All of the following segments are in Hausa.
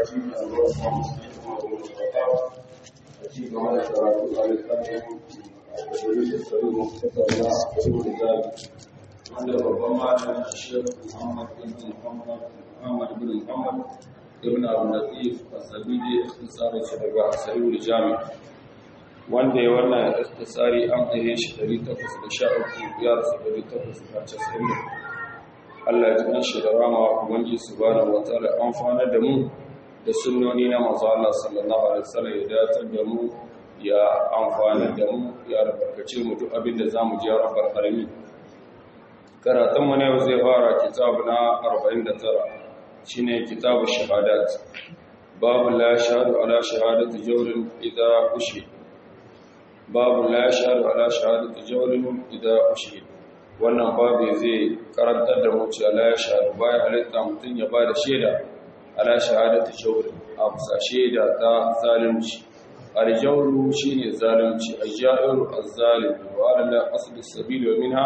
masallaci a ruwan musulmi kuma da mutaka a ci gaba da karatu a littafin da yake tsaro mu tattauna a cikin da wanda babban malamin Sheikh Muhammad bin Muhammad Muhammad bin Muhammad ibn Abu Latif As-Sabidi ikhtisarin shi daga Sahihul Jami wanda ya wannan ikhtisari an aye shi 813 ya rasu 890 Allah ya ji shi da rama ubangi subhanahu wataala amfana da mu da sunnoni na manzo Allah sallallahu alaihi wasallam ya datar da mu ya amfana da mu ya albarkace mu duk abin da zamu ji ya rabbal alamin karatun mu ne zai fara kitabu na 49 shine kitabu shahadat babu la shahadu ala shahadati jawrin idza ushi babu la shahadu ala shahadati jawrin idza ushi wannan babu zai karantar da mu cewa la shahadu bayan halitta mutun ya bada shaida ala shahadati jawrin a bisa shaida ta zalunci aljawru shine zalunci ajairu azzalim wa ala asli sabil wa minha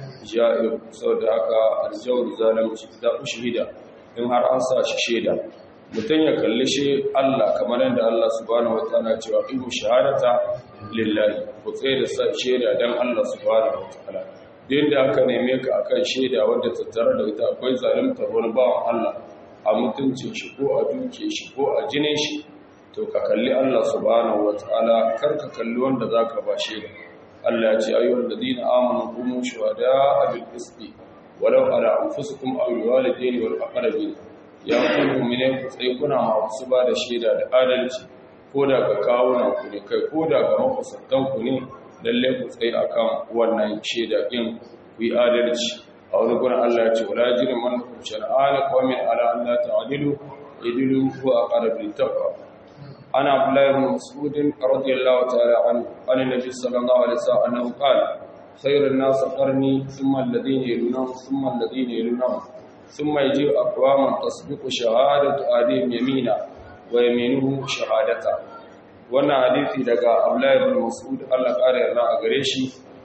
ja'ir saboda haka aljawru zalunci da ushhida in har an sa shi shaida mutum ya kalli shi Allah kamar yadda Allah subhanahu wataala cewa ilmu shahadata lillahi ku tsaye da sa shaida dan Allah subhanahu wataala din da aka neme ka akan shaida wanda tattare da ita akwai zalunta wani bawan Allah a mutuncin shi ko a duke shi ko a jinin shi to ka kalli Allah subhanahu wataala kar ka kalli wanda zaka ba shaida Allah ya ce ayyuhal ladina amanu qumu shuhada'a bil qisti walau ala anfusikum aw walidaini wal aqrabin ya ku mu'mine ku tsaye kuna masu ba da shaida da adalci ko da ga kawunan ku ne kai ko da ga makusantan ku ne lalle ku tsaye akan wannan shaida din ku yi adalci a wani gurin Allah ya ce wala jirin man ku shar'ana qawmin ala an la ta'dilu idilu huwa aqrabu littaqwa ana abdullahi ibn mas'ud radiyallahu ta'ala anhu an nabi sallallahu alaihi wasallam annahu qala خير الناس قرني ثم الذين يلونهم ثم الذين يلونهم ثم يجي أقوام تصدق شهادة آدم يمينا ويمينه شهادة wannan hadisi daga Abdullahi ibn Mas'ud Allah kare yarda a gare shi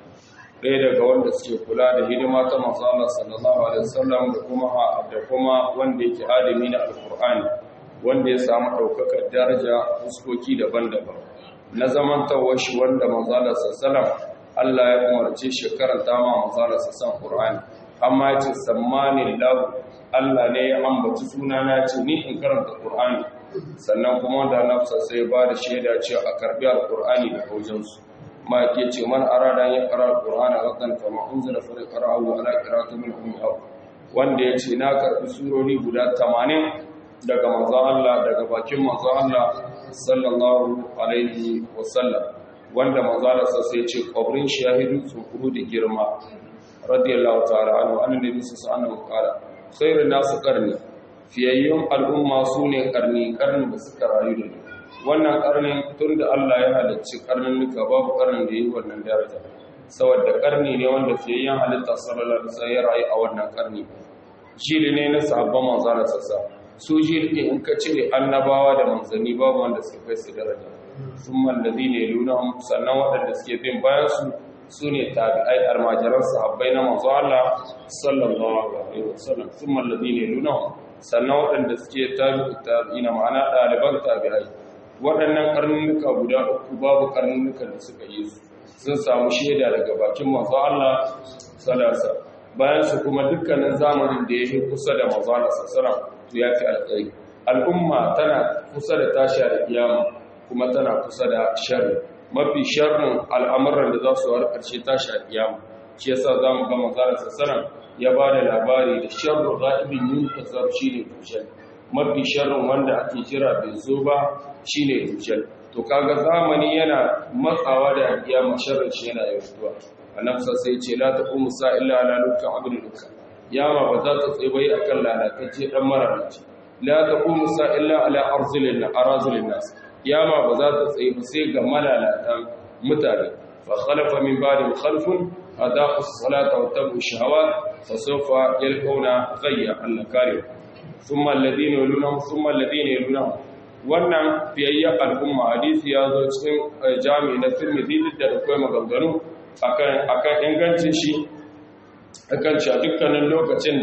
ɗaya daga wanda suke kula da hidima ta manzo Allah sallallahu alaihi wasallam da kuma da kuma wanda yake adami na alqur'ani wanda ya samu daukakar daraja fuskoki daban-daban na zamantawar shi wanda manzo Allah sallallahu alaihi wasallam Allah ya umarce shi karanta ma manzala sassan Qur'ani amma ya ce sammani lahu Allah ne ya ambaci suna na ce ni in karanta Qur'ani sannan kuma da nafsa sai ba da shaida cewa a karbi al-Qur'ani da wajen su ma ke ce man arada ya qara al-Qur'ana hakan kama unzila fa qara'u ala qira'ati min ummi aw wanda ya ce na karbi surori guda 80 daga manzon Allah daga bakin manzon Allah sallallahu alaihi wasallam wanda manzalarsa sai ce kwabrin shahidu tsukuru da girma radiyallahu ta'ala anhu annabi sallallahu alaihi wasallam khairun nasu qarni fiyayyun al'umma sune qarni qarni da suka rayu da wannan qarnin tunda Allah ya halicci qarnin nuka babu qarnin da yi wannan daraja saboda qarni ne wanda fiyayyan halitta sallallahu alaihi wasallam ya rayu a wannan qarni jili ne na sahabban manzalarsa su jili in ka cire annabawa da manzanni babu wanda suka kai su daraja sun mallazi ne lunahun sannan waɗanda suke bin bayansu su ne tabi'ai almajiran sahabbai na manzo Allah sallallahu alaihi wasallam sun mallazi ne lunahun sannan waɗanda suke tabi'u tabi'ina ma'ana ɗaliban tabi'ai waɗannan karnuka guda uku babu karnukan da suka yi su sun samu shaida daga bakin manzo Allah sallallahu bayan su kuma dukkanin zamanin da ya yi kusa da manzo Allah sallallahu to ya fi alƙai al'umma tana kusa da tashi da kiyama kuma tana kusa da sharri mafi sharrin al'amuran da za su war ƙarshe tashi a kiyama shi yasa za mu ga manzarar sassanan ya ba da labari da sharru za'ibin yin kasar shi ne dujal mafi sharrin wanda ake jira bai zo ba shi ne dujal to kaga zamani yana matsawa da kiyama sharrin shi yana yawantuwa annabsa sai ce la taqumu sa illa ala lukka abin lukka yama ba za ta tsaye bai akan lalatacce dan mararaci la taqumu sa illa ala arzilin arazilin nas kiyama ba za ta tsaye ba sai ga malalatan mutane fa khalafa min ba'di khalfun adaqu as-salata wa tabu shahawat fa sawfa yalqawna ghayya Allah kare thumma alladhina yalunhum thumma alladhina yalunhum wannan fiyayya al'umma hadisi ya zo cikin jami'i na Tirmidhi da da kai maganganu akan akan ingancin shi akan cewa dukkanin lokacin da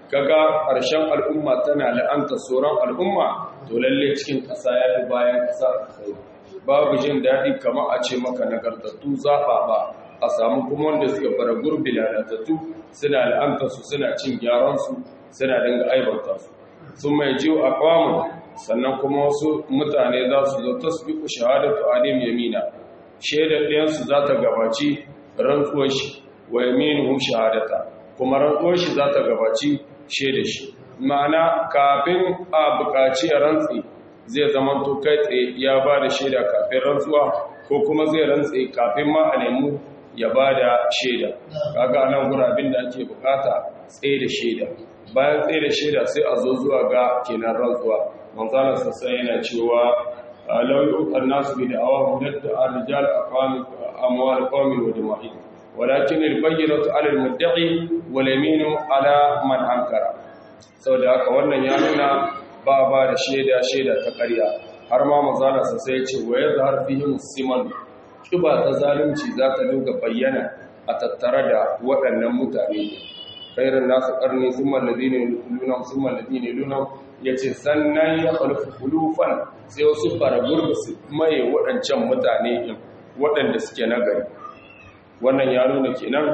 kaga ƙarshen al'umma tana la'anta sauran al'umma to lalle cikin ƙasa ya fi bayan ƙasa kai babu jin daɗi kamar a ce maka nagartattu zaɓa ba a samu kuma wanda suka fara gurbi lalatattu suna la'anta su suna cin gyaransu suna dinga aibanta su sun mai jiwo a kwamun sannan kuma wasu mutane za su zo ta su biku shahadatu alim yamina shaidar ɗayansu za ta gabaci rantsuwar shi wa yaminuhum shahadata kuma rantsuwar shi za ta gabaci shaidar shi ma'ana kafin a buƙaci a rantsi zai zama to kai tsaye ya ba da shaida kafin rantsuwa ko kuma zai rantsi kafin ma a nemi ya ba da shaida kaga nan gurabin da ake bukata tsaye da shaida bayan tsaye da shaida sai a zo zuwa ga kenan rantsuwa manzalar sassan yana cewa lauyi ukar nasu bi da awa hudatta a rijal amwal qawmin wa jama'i walakin al-bayyinatu 'ala al-mudda'i wal yaminu 'ala man ankara saboda haka wannan ya nuna ba ba da shaida shaida ta ƙarya har ma manzalar sassan ya ce wa yazhar fihi musliman kiba ta zalunci za ta dinga bayyana a tattare da waɗannan mutane khairan nasu qarni thumma alladhina yuluna thumma alladhina yuluna yace sannan ya khalfu khulufan sai wasu faragurbi su mai waɗancan mutane din waɗanda suke nagari wannan ya nuna kenan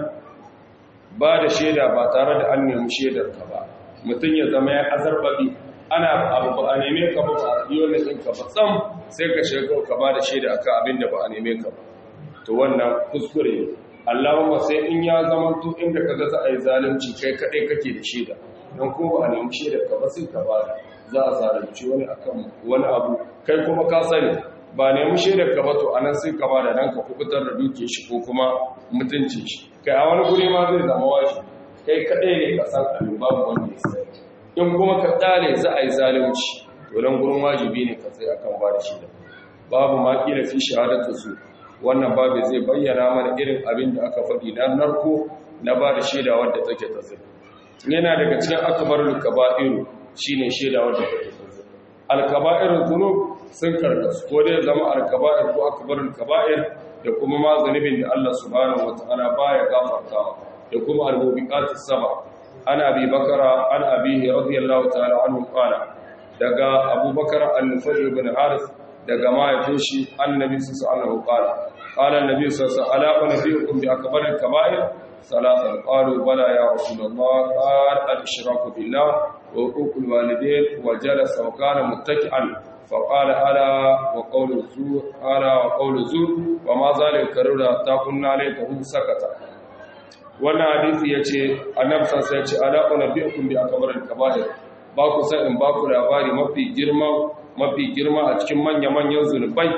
ba da shaida ba tare da an nemi shaidar ka ba mutum ya zama ya azarbabi ana abu ba a neme ka ba a yi wani ɗin ka ba tsam sai ka shiga ka ba da shaida akan abin da ba a neme ka ba to wannan kuskure ne Allahumma sai in ya zama to inda kaga za a yi zalunci kai kadai kake da shaida don ko ba a nemi shaidar ka ba sai ka ba za a zalunci wani akan wani abu kai kuma ka sani ba nemi shaidar ka ba to anan sai ka ba da dan ka kubutar da duke shi ko kuma mutunci shi kai a wani guri ma zai zama washi kai kadai ne ka san abin babu wanda ya sani in kuma ka tsale za a yi zalunci to nan gurin wajibi ne ka tsaya kan ba da shaida babu ma kila fi shahadatu su wannan babu zai bayyana mana irin abin da aka faɗi na narko na ba da shaida wadda take ta zai yana daga cikin akbarul kaba'iru shine shaida wadda take ta zai alkaba'irul dhunub sun karkasu ko dai zama alkaba'ir ko akbarul kaba'ir da kuma ma zanibin da Allah subhanahu wataala baya gafartawa da kuma al-mubiqatus saba ana abi bakara ana abihi radiyallahu ta'ala anhu qala daga abubakar al-nufayl ibn harith daga mahaifin shi annabi sallallahu alaihi qala qala annabi sallallahu alaihi ala nabiyukum bi akbar al-kaba'ir salatan qalu bala ya rasulullah qala al-ishraku billah wa uquq al-walidayn wa jalasa wa kana muttaki'an فقال ألا وقول الزور ألا وقول الزور وما ذلك كرر حتى كنا ليته سكت wannan hadisi yace annabi sallallahu alaihi wasallam ala unabbiukum bi akbaril kaba'ir ba ku san in ba ku labari mafi girma mafi girma a cikin manya-manyan zunubai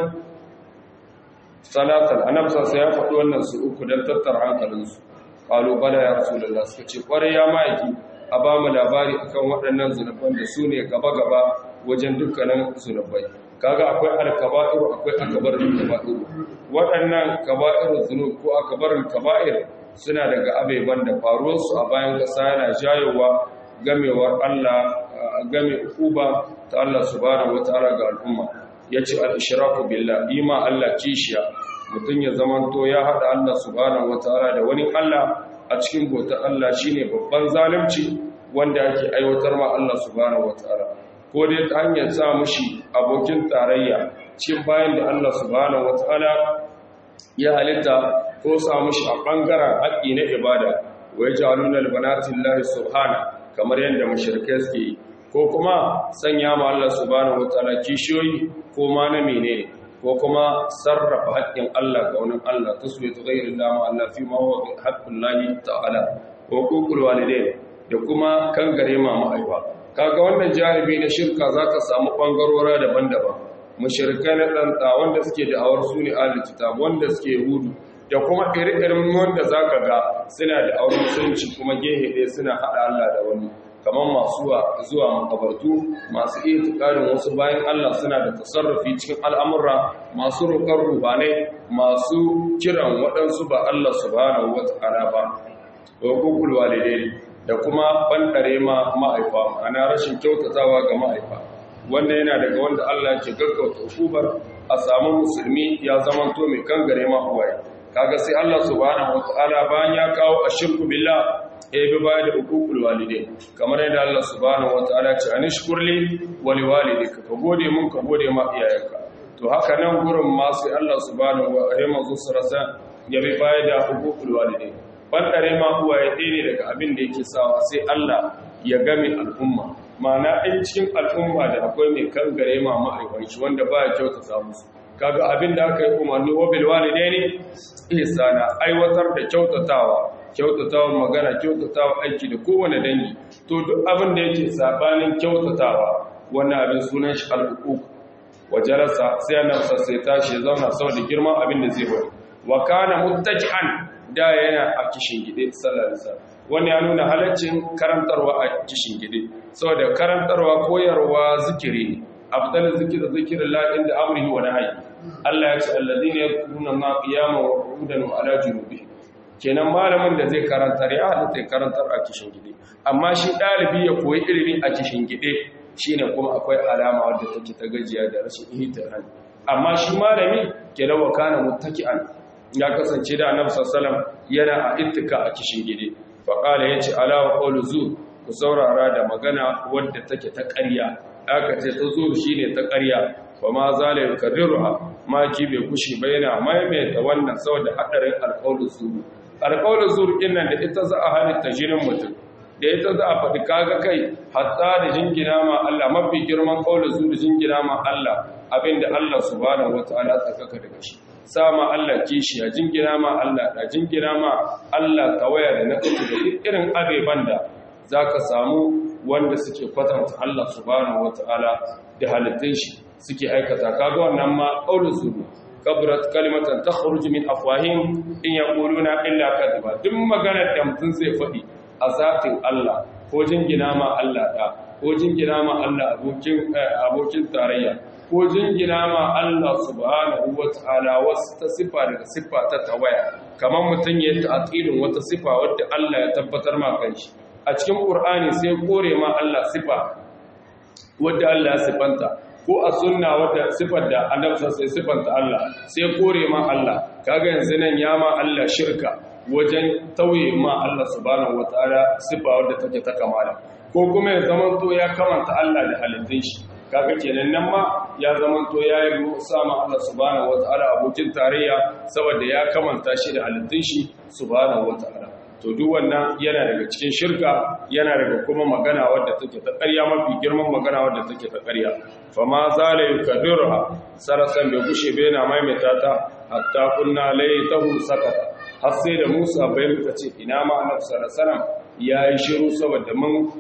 salatan annabi sallallahu ya faɗi wannan su uku dan tattara hankalinsu qalu bala ya rasulullah suka ce kware ya maiki a ba mu labari akan waɗannan zunuban da su ne gaba-gaba wajen dukkanin zunubai kaga akwai alkaba'iru akwai akbarul kaba'ir waɗannan kaba'irul zunub ko akbarul kaba'ir suna daga abeban da faruwarsu a bayan ƙasa yana jayowa gamewar Allah game uba ta Allah subhanahu wataala ga al'umma yace al-ishraku billah ima Allah kishiya mutun ya zamanto ya hada Allah subhanahu wataala da wani Allah a cikin bautar Allah shine babban zalunci wanda yake aiwatar ma Allah subhanahu wataala ko dai ta hanyar sa mushi abokin tarayya cikin bayan da Allah subhanahu wataala ya halitta ko sa mushi a bangaren haƙƙi na ibada wa yaj'aluna al-banati lillahi subhanahu kamar yadda mushrikai suke yi ko kuma sanya ma Allah subhanahu wataala kishiyoyi ko ma na menene ko kuma sarrafa haƙƙin Allah ga wani Allah taswiyatu ghayri Allah ma Allah fi ma huwa haqqul lahi ta'ala ko kukul walidain da kuma kangare ma ma'aifa kaga wannan jarabi na shirka zaka samu bangarora daban-daban mushrikai na danta wanda suke da awar suni ahlul kitab wanda suke yahudu da kuma ire-iren wanda za ka ga suna da auren musulunci kuma gehe ɗaya suna haɗa Allah da wani kamar masu zuwa makabartu masu iya tukarin wasu bayan Allah suna da tasarrufi cikin al'amurra masu roƙar rubanai masu kiran waɗansu ba Allah subhanahu wa ta'ala ba wa kukul walidai da kuma bandare ma ma'aifa ana rashin kyautatawa ga ma'aifa wanda yana daga wanda Allah ke gaggauta hukubar a samu musulmi ya zamanto mai kangare ma uwaye kaga sai Allah subhanahu wataala bayan ya kawo ashirku billah ya bi baya da hukukul walidai kamar yadda Allah subhanahu wataala ce anishkurli wa liwalidayka ka gode mun ka gode ma iyayenka to haka nan gurin ma sai Allah subhanahu wa ta'ala manzo sarasa ya bi baya da hukukul walidai bandare ma uwa ya dine daga abin da yake sawa sai Allah ya game al'umma ma'ana in cikin al'umma da akwai mai kangare ma ma'aikan shi wanda ba ya kyautata musu kaga abin da aka yi umarni wa bil walidaini ihsana aiwatar da kyautatawa kyautatawa magana kyautatawa aiki da kowane dangi to duk abin da yake sabanin kyautatawa wannan abin sunan shi al-uquq wajarasa sai annabi sai tashi ya zauna saboda girman abin da zai bari wa kana muttaji'an da yana a kishin gide sallallahu alaihi wasallam wannan ya nuna halaccin karantarwa a kishin gide saboda karantarwa koyarwa zikiri ne afdal zikir zikrillah inda amrihi wa nahyi Allah ya ce alladhina yadhkuruna ma qiyaman wa qu'udan wa ala junubihim kenan malamin da zai karantar ya halatta ya karantar a kishin gide amma shi dalibi ya koyi ilimi a kishin gide shine kuma akwai alama wadda take ta gajiya da rashin ihtiram amma shi malami kenan wa kana muttaki'an ya kasance da annabi sallallahu yana a ittika a kishin gide fa qala yace ala wa qawlu zu ku saurara da magana wadda take ta ƙarya aka ce ta zu shine ta ƙarya wa ma zala yukarriruha ma ki bai kushi ba yana maimaita wannan saboda hadarin alqawlu zu alqawlu zu din nan da ita za a halitta jinin mutum da ita za a faɗi kaga kai hatta da jingina ma Allah mafi girman qawlu zu da jingina ma Allah abinda Allah subhanahu wataala tsakaka daga shi sama Allah kishiya jingina ma Allah da jingina ma Allah tawaya da na kuka da irin abeban da zaka samu wanda suke kwatanta Allah subhanahu wataala da halittun shi suke aikata kaga wannan ma qaulun su kabrat kalimatan takhruju min afwahim in yaquluna illa kadhiba duk maganar da mutum zai faɗi a zatin Allah ko jingina ma Allah da ko jingina ma Allah abokin abokin tarayya ko jingina ma Allah subhanahu wata'ala wasu ta sifa daga sifa ta tawaya kamar mutum ya ta'atilin wata sifa wadda Allah ya tabbatar ma kanshi a cikin Qur'ani sai kore ma Allah sifa wadda Allah ya sifanta ko a sunna wadda sifar da Annabi sai sifanta Allah sai kore ma Allah kaga yanzu nan ya ma Allah shirka wajen tauye ma Allah subhanahu wata'ala sifa wadda take ta kamala ko kuma ya zama to ya kamanta Allah da halittun shi kaga kenan nan ma ya zamanto ya yi sama Allah subhanahu wataala abokin tarayya saboda ya kamanta shi da halittun shi subhanahu wataala to duk wannan yana daga cikin shirka yana daga kuma magana wadda take ta ƙarya mafi girman magana wadda take ta ƙarya fa ma zala yukaddiruha sarasan bai gushe bai na maimaita ta hatta kunna laytahu sakata har sai da Musa bai muka ce ina ma Annabi sallallahu alaihi wasallam ya yi shiru saboda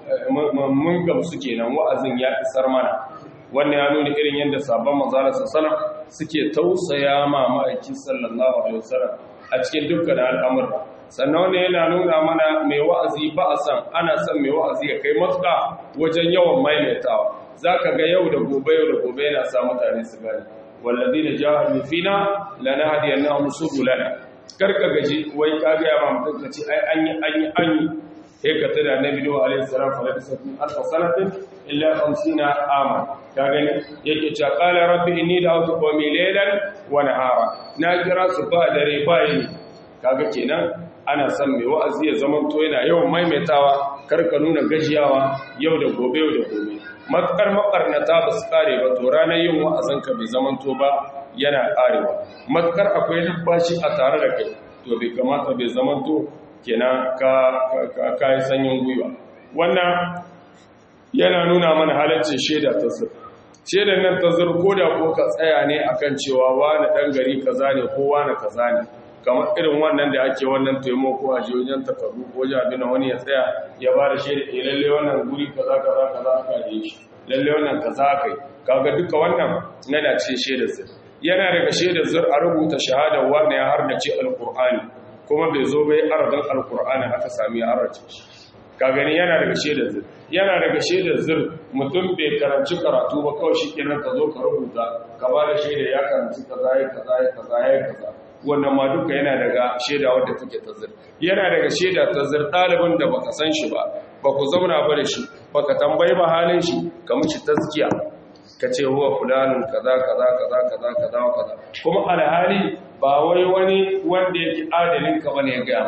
mun gamsu kenan wa'azin ya isar mana wannan ya nuna irin yadda sabon manzara sallallahu suke tausaya ma ma'aiki sallallahu alaihi wasallam a cikin dukkan al'amura sannan wannan yana nuna mana mai wa'azi ba a san ana son mai wa'azi ya kai matuƙa wajen yawan maimaitawa zaka ga yau da gobe yau da gobe yana sa mutane su gane walladina jahadu fina lanahdiyannahum subulana karka gaji wai ka ga ma mutum ka ce ai an yi an yi an yi sai ka tada nabi nuhu alaihi salam fa labisa fi alf sanatin illa 50 ama ka gani yake cewa qala rabbi inni da'awtu qawmi laylan wa nahara na kira su ba dare ba yini kaga kenan ana son mai wa'azi ya zama to yana yawan maimaitawa karka nuna gajiyawa yau da gobe yau da gobe matkar makarnata ba su kare ba to ranar yin wa'azin ka bai zama to ba yana karewa matkar akwai numfashi a tare da kai to bai kamata bai zama to kenan ka ka yi sanyin gwiwa wannan yana nuna mana halaccin shaida ta zur shaidan nan ta zur ko da ko ka tsaya ne akan cewa wani dan gari kaza ne ko wani kaza ne kamar irin wannan da ake wannan taimako a jiyoyin takardu ko jami'in wani ya tsaya ya ba da shaida eh lalle wannan guri kaza kaza kaza aka yi shi lalle wannan kaza aka yi kaga duka wannan yana ce shaidar zur yana daga shaidar zur a rubuta shahadar wani ya hardace alqur'ani kuma bai zo bai aradin alqur'ani aka sami ya harace shi ka gani yana daga shaidar zur yana daga shaidar zur mutum bai karanci karatu ba kawai shi kenan ka zo ka rubuta ka ba da shaida ya karanci kaza ya kaza ya kaza ya kaza wannan ma duka yana daga shaida wadda take ta zur yana daga shaida ta zur ɗalibin da baka san shi ba ba ku zauna ba da shi baka tambayi ba halin shi ka mishi tazkiya ka ce huwa fulanin kaza kaza kaza kaza kaza kaza kuma alhali ba wai wani wanda yake adalin ka bane ya gaya ma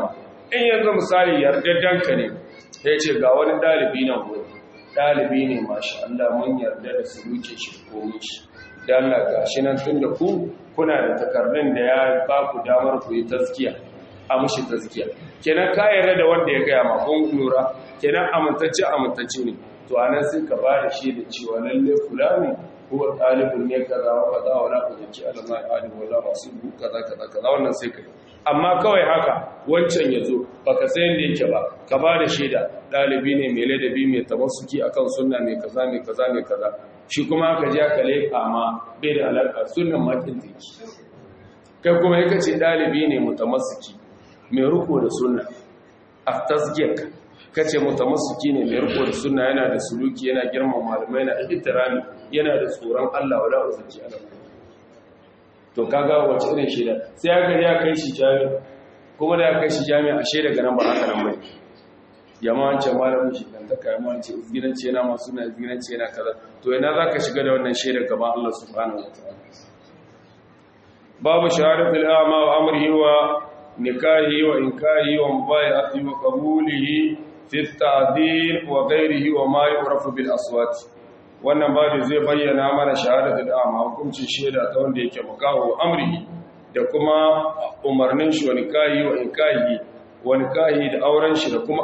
in yanzu misali yardaddanka ne ya ce ga wani ɗalibi nan gudu ɗalibi ne mashi Allah mun yarda da su wuce shi komi shi da Allah ga shi nan tun da ku kuna da takardun da ya ba ku damar ku yi taskiya a mushi taskiya kenan ka yarda da wanda ya gaya ma kun lura kenan amintacce amintacce ne to anan sai ka ba da shi da cewa lalle fulani ko ɗalibin ne kaza wa kaza wa la kuzaki Allah ma alim wala masu kaza kaza kaza wannan sai ka amma kawai haka wancan ya zo baka san yadda yake ba ka ba da shaida ɗalibi ne mai ladabi mai tabassuki akan sunna mai kaza mai kaza mai kaza shi kuma aka ji aka leƙa ma bai da alaƙa sunnan makin teki kai kuma ya kace ɗalibi ne mutamassuki mai riko da sunna a tasgiyarka kace mutamassuki ne mai riko da sunna yana da suluki yana girman malamai yana da ihtirami yana da tsoron Allah wala uzaki Allah to kaga wace irin shaida sai aka ya kai shi jami'a kuma da ya kai shi jami'a ashe daga nan ba haka nan bane yamma wancan malamin shi dan ta kai mance izginance yana masu na izginance yana kaza to ina zaka shiga da wannan shaida gaban Allah subhanahu wataala babu shahadatul a'ma wa amrihi wa nikahi wa inkahi wa mubayati wa qabulihi fi at-ta'dil wa ghayrihi wa ma yu'rafu bil aswat wannan babu zai bayyana mana shahadatul a'ma hukuncin shaida ta wanda yake makaho amrihi da kuma umarnin shi wa nikahi wa inkahi wa nikahi da auren shi da kuma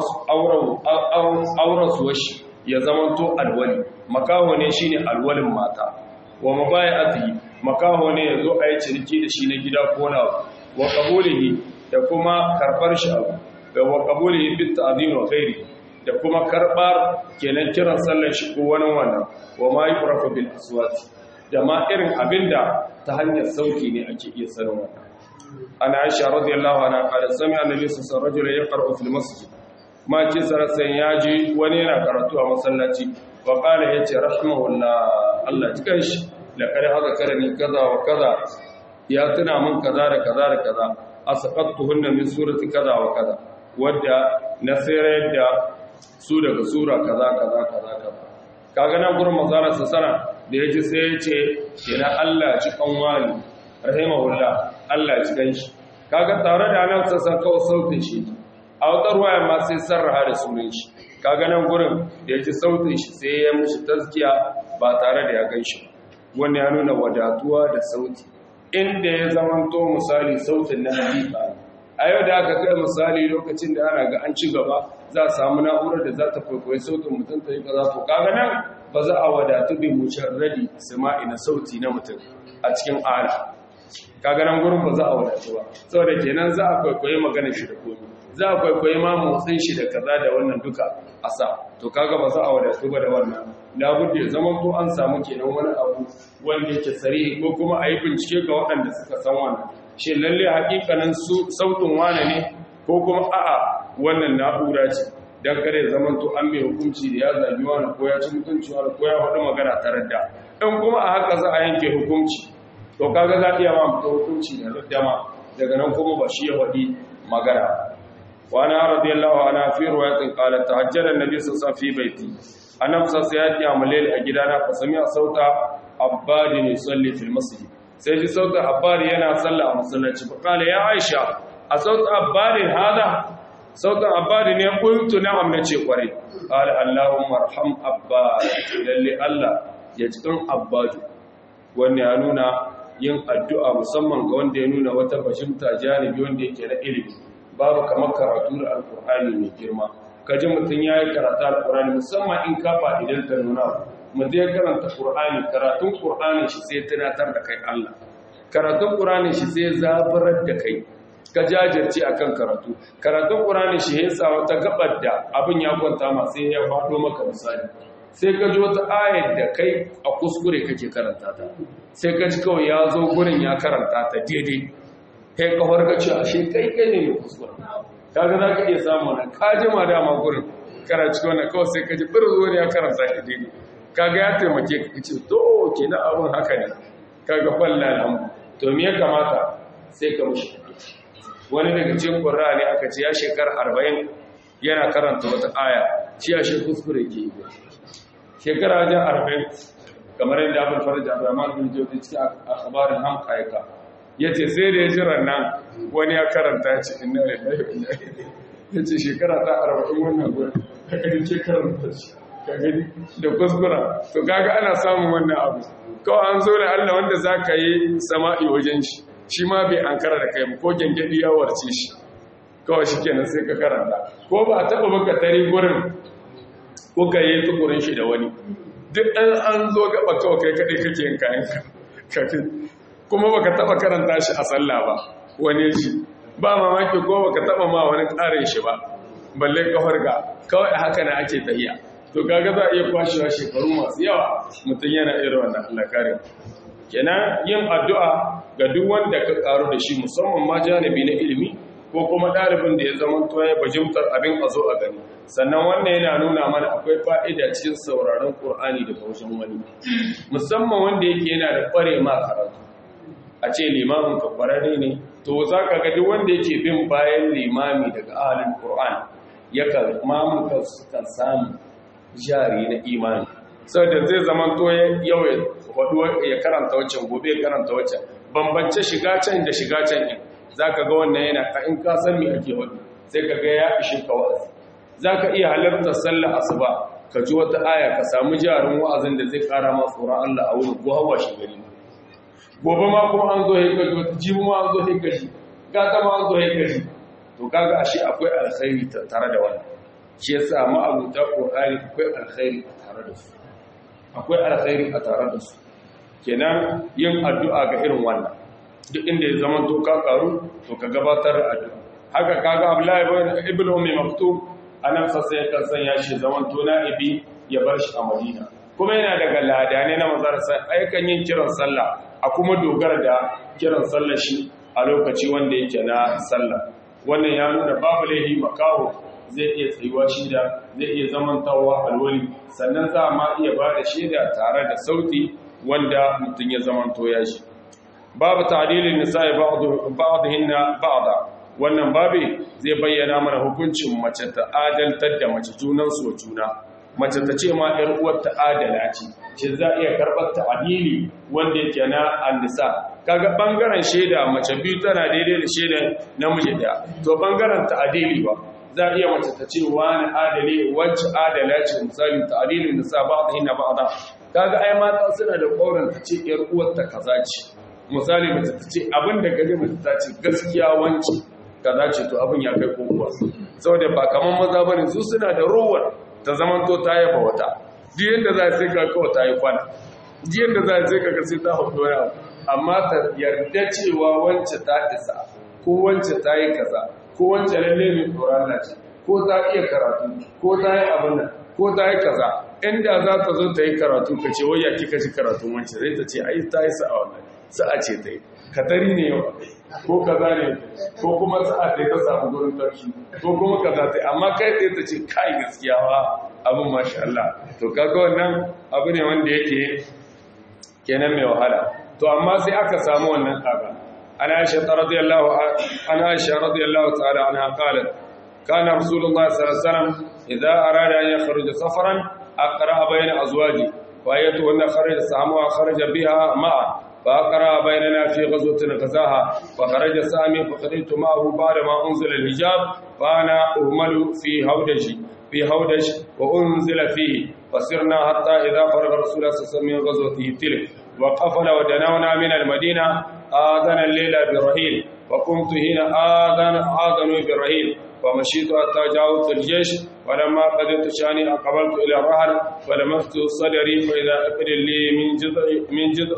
auren shi ya zamanto alwali makaho ne shine alwalin mata wa mabayati makaho ne yazo a yi ciniki da shi na gida ko na wa qabulihi da kuma karbar shi abu da wa qabulihi bit ta'zim wa ghairi da kuma karbar kenan kiran sallar shi ko wani wannan wa ma yuqrafu bil aswat da ma irin abinda ta hanyar sauki ne ake iya sanin wannan ana aisha radiyallahu anha qala sami annabi sallallahu alaihi wasallam yaqra'u fil masjid ma ce sarasan yaji wani yana karatu a masallaci wa qala yace rahimahullah Allah cikan shi laqad hada karani kaza wa kaza ya tuna min kaza da kaza da kaza asqattuhunna min surati kaza wa kaza wadda nasirar da su daga sura kaza kaza kaza kaza kaga nan gurin manzara sana da yaji sai ya ce ina Allah ci kanwali rahimahullah Allah ci ganshi kaga tare da nan sassan kawai sautin shi a wutar waya ma sai sarraha da sunan shi kaga nan gurin da yaji sautin shi sai ya mushi taskiya ba tare da ya ganshi wanda ya nuna wadatuwa da sauti inda ya zamanto misali sautin na hakika a yau da aka kai misali lokacin da ana ga an ci gaba za a samu na'urar da za ta kwaikwayi sautin mutum ta yi kaza to kaga nan ba za a wadatu bi mujarradi sama'i na sauti na mutum a cikin ala kaga nan gurin ba za a wadatu ba saboda kenan za a kwaikwayi magana shi da komai za a kwaikwayi ma motsin shi da kaza da wannan duka a sa to kaga ba za a wadatu ba da wannan labudda ya zama ko an samu kenan wani abu wanda yake sarihi ko kuma a yi bincike ga waɗanda suka san wannan shi lalle hakikanin sautin wane ne ko kuma a'a wannan na'ura ce dan kare zaman to an mai hukunci da ya zagi wani ko ya ci mutunci wani ko ya faɗi magana tare da in kuma a haka za a yanke hukunci to kaga za a iya ma mutu hukunci da raddama daga nan kuma ba shi ya faɗi magana wani radiyallahu ana fi ruwayatin qala tahajjara annabi sallallahu alaihi fi baiti annabi sallallahu alaihi ya mulil a gidana fa sami sauta abbadin yusalli fil masjid sai ji sautin abbari yana sallah a masallaci fa kala ya aisha a sautin abbari hada sautin abbari ne kuntu na'am nace kwarai qala allahumma arham abbari lalle allah ya cikin abbadu wanda ya nuna yin addu'a musamman ga wanda ya nuna wata fahimta janibi wanda yake na ilimi babu kamar karatu da alkur'ani mai girma kaji mutum ya yi karatu alkur'ani musamman in ka idan ta nuna mutum ya karanta ƙur'ani karatun ƙur'ani shi sai tunatar da kai Allah karatun ƙur'ani shi sai zaburar da kai ka jajirce akan karatu karatun ƙur'ani shi ya sa wata gabar da abin ya kwanta ma sai ya faɗo maka misali sai ka ji wata ayar da kai a kuskure kake karanta ta sai ka ji kawai ya zo gurin ya karanta ta daidai kai ka farka cewa shi kai kai ne mai kuskure kaga za ka iya samu wannan ka jima dama gurin karanci wannan kawai sai ka ji birzo ne ya karanta ta daidai kaga ya taimake ka ce to ke na abin haka ne kaga falla alhamdu to me ya kamata sai ka mushi wani daga cikin qur'a ne aka ce ya shekar 40 yana karanta wata aya shi ya shi kuskure ke yi shekara wajen 40 kamar yadda abul faraj abdurrahman bin jawzi cikin akhbarin ham kaika ya ce sai da ya jiran nan wani ya karanta ya ce inna lillahi wa inna ilaihi ya ce shekara ta arba'in wannan gurin ka gani ke karanta shi ka gani da kuskura to kaga ana samun wannan abu kawai an zo da Allah wanda za ka yi sama'i wajen shi shi ma bai an kara da kai ko gyangyaɗi ya warce shi kawai shi kenan sai ka karanta ko ba a taɓa baka tari gurin ko ka yi tukurin shi da wani duk ɗan an zo gaba kawai kai kaɗai kake yin kayanka kuma baka taɓa karanta shi a sallah ba wani shi ba mamaki ko baka taɓa ma wani ƙarin shi ba balle kawar ga kawai haka na ake tahiya to kaga za a iya kwashewa shekaru masu yawa mutum yana irin wannan Allah kare kenan yin addu'a ga duk wanda ka karu da shi musamman ma janibi na ilimi ko kuma ɗalibin da ya zama to ya bajimtar abin a zo a gani sannan wannan yana nuna mana akwai fa'ida cikin sauraron Qur'ani da kaushin wani musamman wanda yake yana da ƙware ma karatu a ce limamin ka ƙwararre ne to za ka ga duk wanda yake bin bayan limami daga ahalin Qur'an yakan mamun kan samu jari na imani saboda zai zama to yau ya karanta waccan gobe ya karanta waccan bambance shiga can da shiga can in za ka ga wannan yana ka in ka san me ake wani sai ka ga ya ishe ka wa'azi za ka iya halartar sallar asuba ka ji wata aya ka samu jarin wa'azin da zai kara ma tsoron Allah a wurin ko hawa shi gari gobe ma kuma an zo ya gaji wata jibi ma an zo ya gaji gata ma an zo ya gaji to kaga ashe akwai alkhairi tare da wannan shi yasa ma'abuta qur'ani akwai alkhairi a tare da su akwai alkhairi a tare da su kenan yin addu'a ga irin wannan duk inda ya zama to ka karu to ka gabatar da addu'a haka kaga Abdullahi ibn Ummi Maktum anan sa sai kan sanya shi zaman to na'ibi ya bar shi a Madina kuma yana daga ladane na mazar sai aikan yin kiran sallah a kuma dogara da kiran sallar shi a lokaci wanda yake na sallah wannan ya nuna babu laihi makaho zai iya tsayuwa shida zai iya zamantawa alwali sannan za ma iya ba da shaida tare da sauti wanda mutum ya zamanto ya shi babu ta'dilin nisa'i ba'dhinna ba'da wannan babi zai bayyana mana hukuncin mace ta adaltar da mace junan su juna mace ta ce ma ɗan uwar ta adala ce shi za iya karɓar ta'dili wanda yake na annisa kaga bangaren shaida mace biyu tana daidai da shaida namiji daya to bangaren ta'dili ba za iya mace ta ce wani adali wacce adala ce misali ta'dilin nisa ba'dhinna ba'da kaga ai mata suna da ƙaurin ta ce ƴar uwar ta kaza ce misali mace ta ce abin da gaje mace ta ce gaskiya wanci kaza ce to abin ya kai kokuwa saboda ba kaman maza bane su suna da rowar ta zaman to ta yaba wata duk yanda za sai ka kawo ta yi kwana duk yanda za sai ka sai ta hudu wani amma ta yarda cewa wance ta isa ko wance ta yi kaza ko wance lalle mai tsoron ce ko ta iya karatu ko ta yi abin nan ko ta yi kaza inda za ta zo ta yi karatu ka ce waya kika ji karatun wance zai ta ce ai ta yi sa'a wannan sa'a ce ta yi katari ne yau ko kaza ne ko kuma sa'a ta ta samu gurin tarki ko kuma kaza ta amma kai tsaye ta ce kai gaskiya wa abin masha Allah to kaga wannan abu ne wanda yake kenan mai wahala to amma sai aka samu wannan kaga ana aisha radiyallahu ana aisha radiyallahu ta'ala anha qalat kana rasulullahi sallallahu alaihi wasallam idza arada an yakhruja safaran aqra bayna azwaji wa ayatuhunna kharaja samu kharaja biha ma'a فأقرأ بيننا في غزوة غزاها فخرج سامي فخرجت معه بعد ما أنزل الحجاب فأنا أهمل في هودجي في هودج وأنزل فيه فسرنا حتى إذا فرغ رسول الله صلى الله عليه وسلم من غزوته تلك وقفل ودنونا من المدينة آذن الليل برهيل وقمت هنا آذن آذنوا برهيل ومشيت حتى جاوزت الجيش ولما قدرت شاني أقبلت إلى الرهل فلمست صدري فإذا أكل لي من جذع من جذع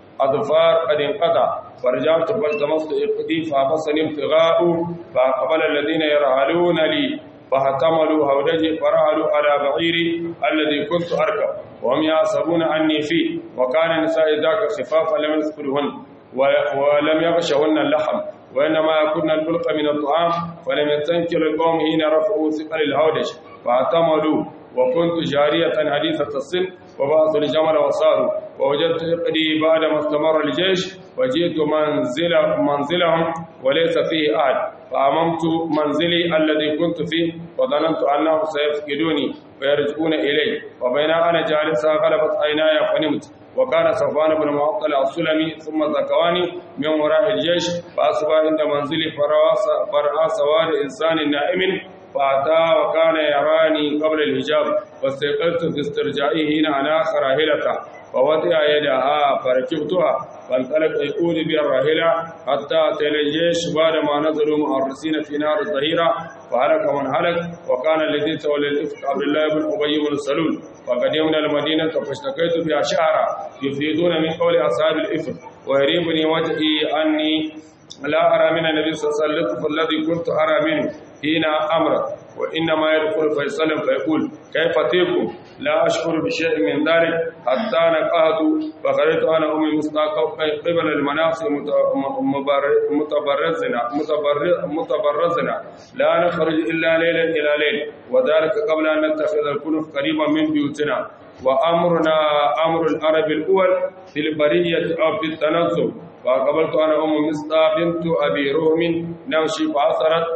أظفار قد انقطع فرجعت فالتمست إقدي فابصني ابتغاء فأقبل الذين يرهلون لي فاحتملوا هودجي فرهلوا على بعيري الذي كنت أركب وهم يحسبون أني فيه وكان النساء ذاك خفافا لم يذكرهن ولم يغشهن اللحم وإنما يكون البلق من الطعام فلم يستنكر القوم حين رفعوا ثقل الهودج فاحتملوا وكنت جارية حديثة السن وبعثوا الجمل وصاروا ووجدت إقدي بعدما استمر الجيش وجئت منزل منزلهم وليس فيه أحد فأممت منزلي الذي كنت فيه وظننت أنهم سيفقدوني ويرجعون إلي وبين أنا جالسا غلبت عيناي فنمت وكان صفوان بن معطل السلمي ثم زكواني من وراء الجيش فأصبح عند منزلي فرأى سواد إنسان نائم فأتى وكان يراني قبل الحجاب واستيقظت في استرجائه هنا على راحلته فوضع يدها فركبتها فانطلق يقول بي الراحلة حتى أتينا الجيش بعدما نزلوا مؤرسين في نار الظهيرة فهلك من هلك وكان الذي تولى الإفك عبد الله بن أبي بن سلول وقدمنا المدينة فاشتكيت بها شعرا يفيدون من قول أصحاب الإفك ويريبني وجهي أني لا أرى من النبي صلى الله عليه وسلم الذي كنت أرى منه حين أمرت وإنما يدخل فيسلم فيقول كيف تيكم لا أشعر بشيء من ذلك حتى نقهت فخرجت أنا أمي مستاق قبل المناصب متبرزنا متبرزنا لا نخرج إلا ليلا إلى ليل وذلك قبل أن نتخذ الكنف قريبا من بيوتنا وأمرنا أمر العرب الأول في البرية أو في التنزل فقبلت أنا أم مصطى بنت أبي روم نمشي فأثرت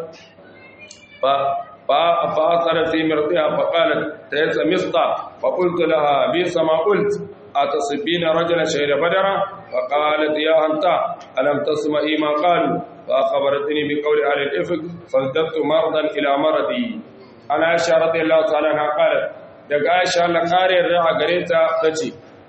فأثرت في مرضها فقالت تيس مصطى فقلت لها بيس ما قلت أتصبين رجلا شهد بدرا فقالت يا أنت ألم تسمعي ما قالوا فأخبرتني بقول أهل الإفك فازددت مرضا إلى مرضي أنا عائشة رضي الله تعالى عنها قالت daga Aisha Allah kare yarda a gare ta tace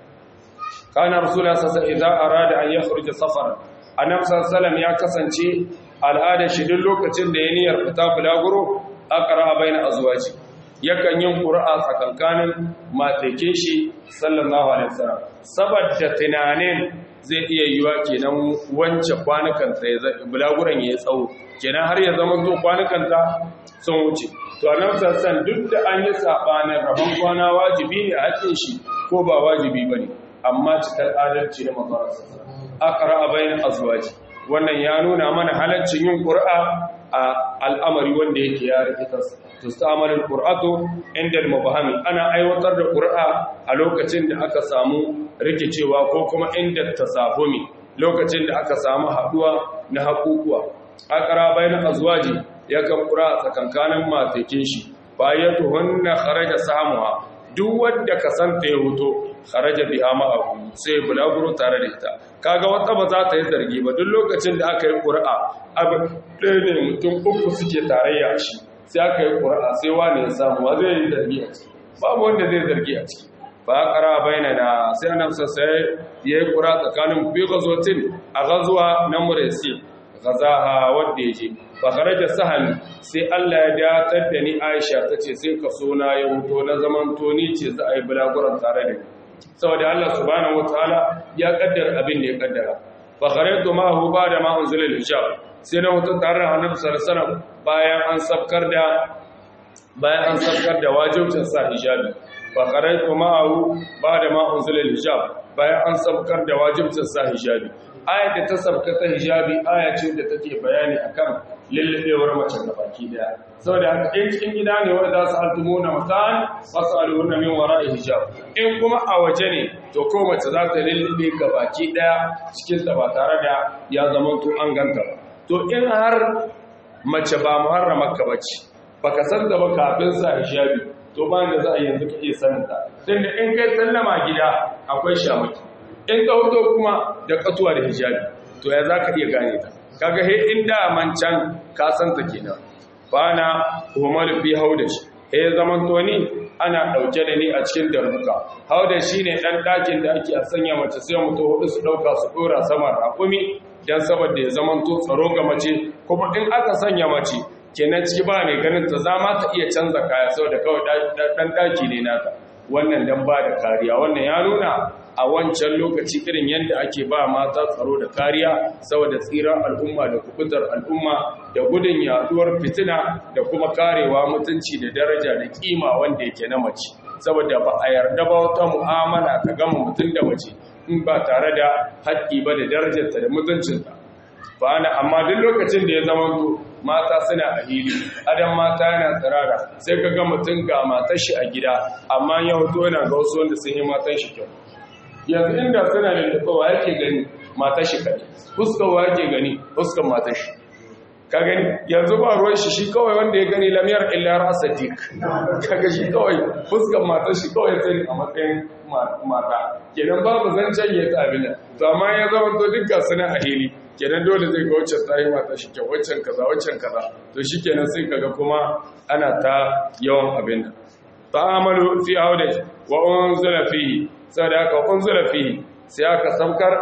kana rasulullah sallallahu alaihi wasallam arada an yakhruja safar annabi sallallahu ya kasance al'ada shi duk lokacin da ya niyyar fita bulaguro aqra baina azwaji yakan yin qur'a tsakankanin matake shi sallallahu alaihi wasallam saboda tunanin zai iya yiwa kenan wance kwanukan sa ya bulaguran ya tsawo kenan har ya zama to kwanukan ta sun wuce to annabi sallallahu duk da an yi sabanin rabon kwana wajibi ne a hakin shi ko ba wajibi bane amma cikar adalci na manzon aqra bain azwaji wannan ya nuna mana halaccin yin qur'a a al'amari wanda yake ya rikita tustamalul qur'atu inda al-mubahami ana aiwatar da qur'a a lokacin da aka samu rikicewa ko kuma inda tasahumi lokacin da aka samu haduwa na hakukuwa aqra bain azwaji yakan qur'a tsakankanin matakin shi bayatuhunna kharaja samuha duk wanda kasanta ya huto kharaja biha ma'ahu sai bulaguro tare da ita kaga wata ba za ta yi zargi ba duk lokacin da aka yi qur'a abu ɗaya ne mutum uku suke tarayya shi sai aka yi qur'a sai wani ya samu wa zai yi zargi a ciki babu wanda zai zargi a ciki ba qara bainana sai annabi sai yayi qur'a tsakanin bi ghazwatin a ghazwa na muraysi ghazaha wanda yaje fa kharaja sahal sai Allah ya datar da ni Aisha tace sai ka so na ya huto na zaman to ni ce za a yi bulaguran tare da ni saboda Allah subhanahu wataala ya kaddara abin da ya kaddara fa kharajtu ma hu ba'da ma unzila al-hijab sai na huto tare da Annabi sallallahu alaihi wasallam bayan an sabkar da bayan an sabkar da wajibcin sa hijabi fa kharajtu ma hu ba'da ma unzila al-hijab bayan an sabkar da wajibcin sa hijabi aya da ta sabka ta hijabi aya ce da take bayani akan lillabewar mace da baki daya saboda haka in cikin gida ne wanda za su altumuna matan fasaluhunna min wara'i hijab in kuma a waje ne to ko mace za ta lullube ga baki daya cikin ta ba tare da ya zama to an ganta ba to in har mace ba muharramar ka bace baka san da ba kafin sa hijabi to ba da za a yanzu ka iya sanin ta tunda in kai sallama gida akwai shamaki in ka hoto kuma da katuwa da hijabi to ya za ka iya gane ta kaga he inda man can ka san ta kenan bana humal fi haudash he zaman to ni ana dauke da ni a cikin darbuka haudash shine dan dakin da ake a sanya mace sai mutu hudu su dauka su dora sama rakumi dan saboda ya zaman to tsaro ga mace kuma in aka sanya mace kenan ciki ba mai ganin ta zama ta iya canza kaya saboda kawai dan daki ne nata wannan dan ba da kariya wannan ya nuna a wancan lokaci irin yadda ake ba mata tsaro da kariya saboda tsirar al'umma da kubutar al'umma da gudun yaduwar fitina da kuma karewa mutunci da daraja da kima wanda yake na mace saboda ba a yarda ba wata mu'amala ta gama mutum da mace in ba tare da haƙƙi ba da darajarta da mutuncinta ba ana amma duk lokacin da ya zama to mata suna a hili adam mata yana tsirara sai ka ga mutum ga matar shi a gida amma ya hoto yana ga wasu wanda sun yi matan shi kyau yanzu inda suna da wa yake gani matar shi kaɗai fuskar wa yake gani fuskar matar shi ka gani yanzu ba ruwan shi shi kawai wanda ya gani lamiyar illa rasa dik kaga shi kawai fuskan matar shi kawai sai a matsayin mata kenan babu zancen ya ta abin to amma ya zama to duk gasu na a hili kenan dole zai ga wacce ta yi mata shi kyau waccan kaza waccan kaza to shi kenan sai kaga kuma ana ta yawan abin nan ta'amalu fi aude wa unzila fihi saboda haka unzila fihi sai aka sabkar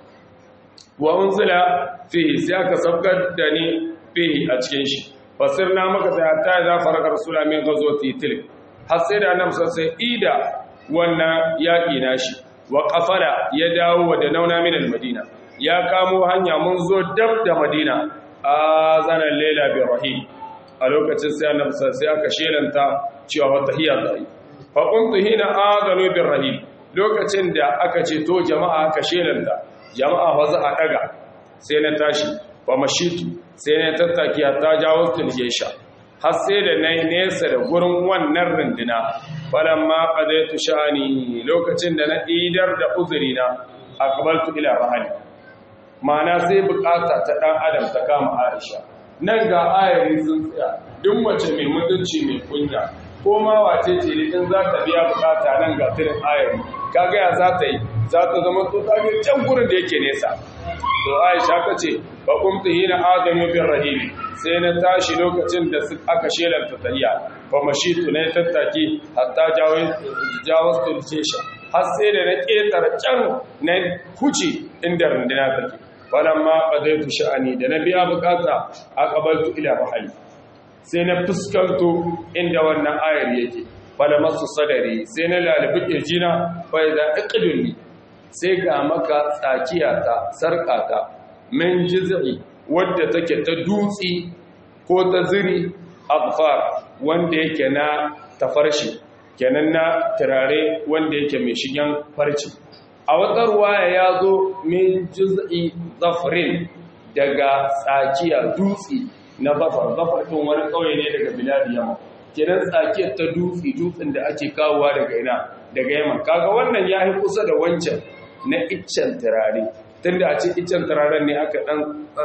wa unzila fihi sai aka sabkar da ni fihi a cikin shi fasirna maka da ta za faraka rasula min ghazwati tilk har sai da annabi sai ida wannan yaki nashi wa qafala ya dawo da nauna min al-madina ya kamo hanya mun zo dab da madina azana layla bi rahim a lokacin sai annabi sai aka shelanta cewa wata hiya zai fa kuntu hina azanu bi rahim lokacin da aka ce to jama'a aka shelanta jama'a fa za a daga sai na tashi fa mashitu sai na tattaki ta jawo tilgesha har sai da nayi nesa da gurin wannan runduna falamma qadaitu sha'ani lokacin da na idar da uzurina aqbaltu ila rahali ma'ana sai bukata ta dan adam ta kama Aisha nan ga ayari sun tsaya duk mace mai mutunci mai kunya ko ma wace ce ne in za ta biya bukata nan ga tirin ayari kaga ya za ta yi za ta zama to ta ga can gurin da yake nesa to Aisha ta ce ba kumtu hina adamu bin rahim sai na tashi lokacin da aka shelanta tahiya fa mashitu ne tattaki hatta jawo jawo tulcesha har sai da na ketar can na huce inda runduna take falamma qadaytu sha'ani da na biya bukata aqbaltu ila mahali sai na fuskanto inda wannan ayar yake falamasu sadari sai na lalibi kirjina fa idza iqdulni sai ga maka tsakiyata sarkata min jiz'i wadda take ta dutsi ko ta ziri afar wanda yake na tafarshi kenan na turare wanda yake mai shigen farci a wata ruwaya ya zo min juz'i zafrin daga tsakiya dutse na zafar zafar ɗin wani ƙauye ne daga biladi yamma kenan tsakiyar ta dutse dutsen da ake kawowa daga ina daga yamma kaga wannan ya yi kusa da wancan na iccen turare tunda a ce iccen turaren ne aka dan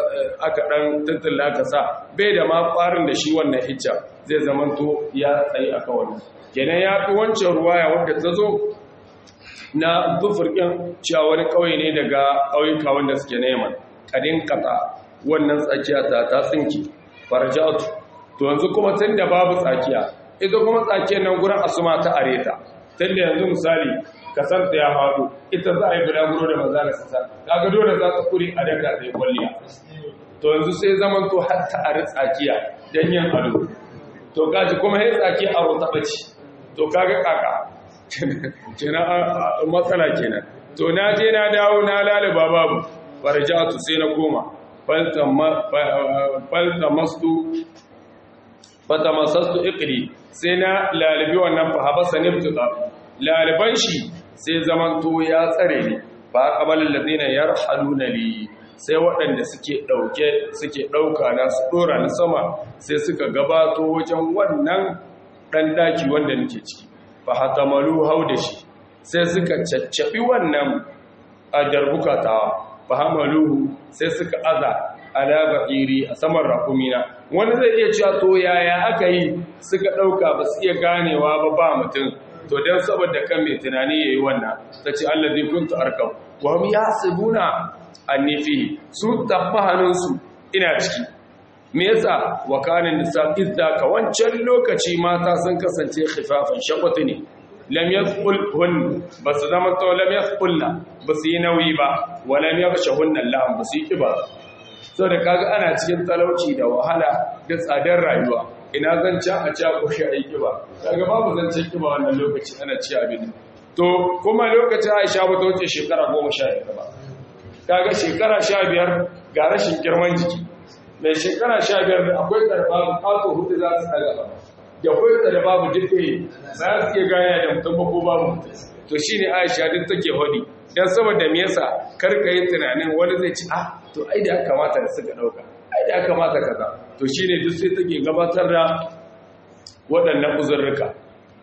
aka dan tattala aka sa bai da ma farin da shi wannan iccen zai zamanto ya tsayi aka wannan kenan ya fi wancan ruwaya wadda ta zo na zufurkin cewa wani ƙauye ne daga ƙauyuka wanda suke neman ƙadin ƙasa wannan tsakiya ta ta tsinki farjatu to yanzu kuma tun da babu tsakiya ita kuma tsakiyar nan gurin asuma ta areta tun da yanzu misali kasar ta ya faɗo ita za a yi bulaguro da maza da sassa kaga dole za ta kuri a daga zai kwalliya to yanzu sai zaman to har ta ari tsakiya don yin ado to gaji kuma ya tsaki aro ta ɓaci to kaga kaka kenan matsala kenan to na je na dawo na laliba babu farjatu sai na koma fata masastu ikri sai na lalibi wannan fahabasa niftuta laliban shi sai zaman to ya tsare ne ba kamalin ladina yarhaluna li sai waɗanda suke ɗauke suke ɗauka na su ɗora na sama sai suka gabato wajen wannan ɗan daki wanda nake ciki fa hatamalu hau da shi sai suka caccaɓi wannan a darbukatawa fa hamaluhu sai suka aza ala ba'iri a saman rakumina wani zai iya cewa to yaya aka yi suka ɗauka ba su iya ganewa ba ba mutum to don saboda kan mai tunani ya yi wannan ta ce allah zai kuntu arkam wa mu ya sabuna an nufi su tabba hannunsu ina ciki me yasa wa kanin nisa idda ka wancan lokaci mata sun kasance khifafan shakwatu ne lam yaqulhun basu zama to lam yaqulna basu yi nauyi ba wa lam yakhshahunna Allah basu yi kiba saboda kaga ana cikin talauci da wahala da tsadar rayuwa ina zancan a ci ko shi ayi kiba kaga babu zancen kiba wannan lokaci ana ci abin to kuma lokacin Aisha ba ta wuce shekara 11 ba kaga shekara 15 ga rashin girman jiki mai shekara sha biyar da akwai karfa bukato hudu za su tsaga ba da akwai da babu duka za su iya gaya da mutum ko babu to shi ne aisha duk take hodi don saboda me yasa karka yi tunanin wani zai ci ah to ai da kamata da suka dauka ai da kamata kaza to shi ne duk sai take gabatar da waɗannan uzurruka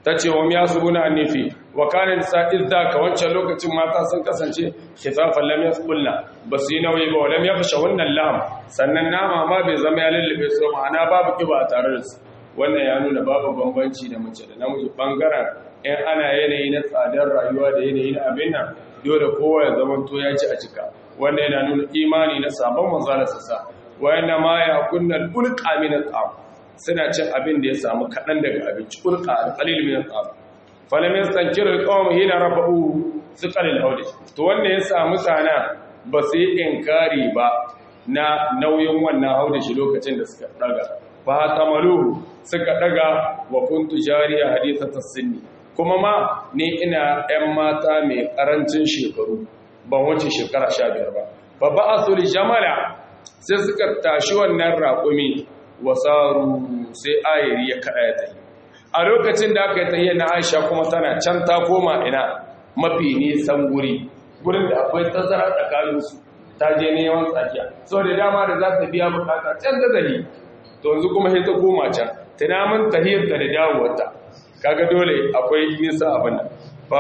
ta ce wa miya su buna annifi wa kana nisa idda ka wancan lokacin mata sun kasance khifafan lam yasqulna ba su yi nauyi ba lam yakhsha wannan lam sannan nama ma bai zama ya lullube su ma'ana babu kiba a tare da su wannan ya nuna babu bambanci da mace da namiji bangaren in ana yanayi na tsadar rayuwa da yanayi na abin nan dole kowa ya zama to ya ci a cika wannan yana nuna imani na sabon manzala sassa wayanna ma ya kunna ulqa min al suna cin abin da ya samu kaɗan daga abinci ulqa al-qalil min al falam yastankiru al-qawm hina rafa'u thiqal al-hawd to wanda ya samu sana ba su yi inkari ba na nauyin wannan haudashi lokacin da suka daga fa tamaluhu suka daga wa kuntu jariya hadithata sinni kuma ma ni ina 'yan mata mai ƙarancin shekaru ban wuce shekara sha biyar ba babba asuli jamala sai suka tashi wannan raƙumi wasaru sai ayiri ya kaɗa ya tafi a lokacin da aka yi tahiyar na aisha kuma tana can ta koma ina mafi nisan guri gurin da akwai tazara tsakaninsu ta je neman tsakiya sau da dama da za ta biya bukata can da zali to yanzu kuma sai ta koma can tunamin tahiyar da dawowarta kaga dole akwai nisa abin nan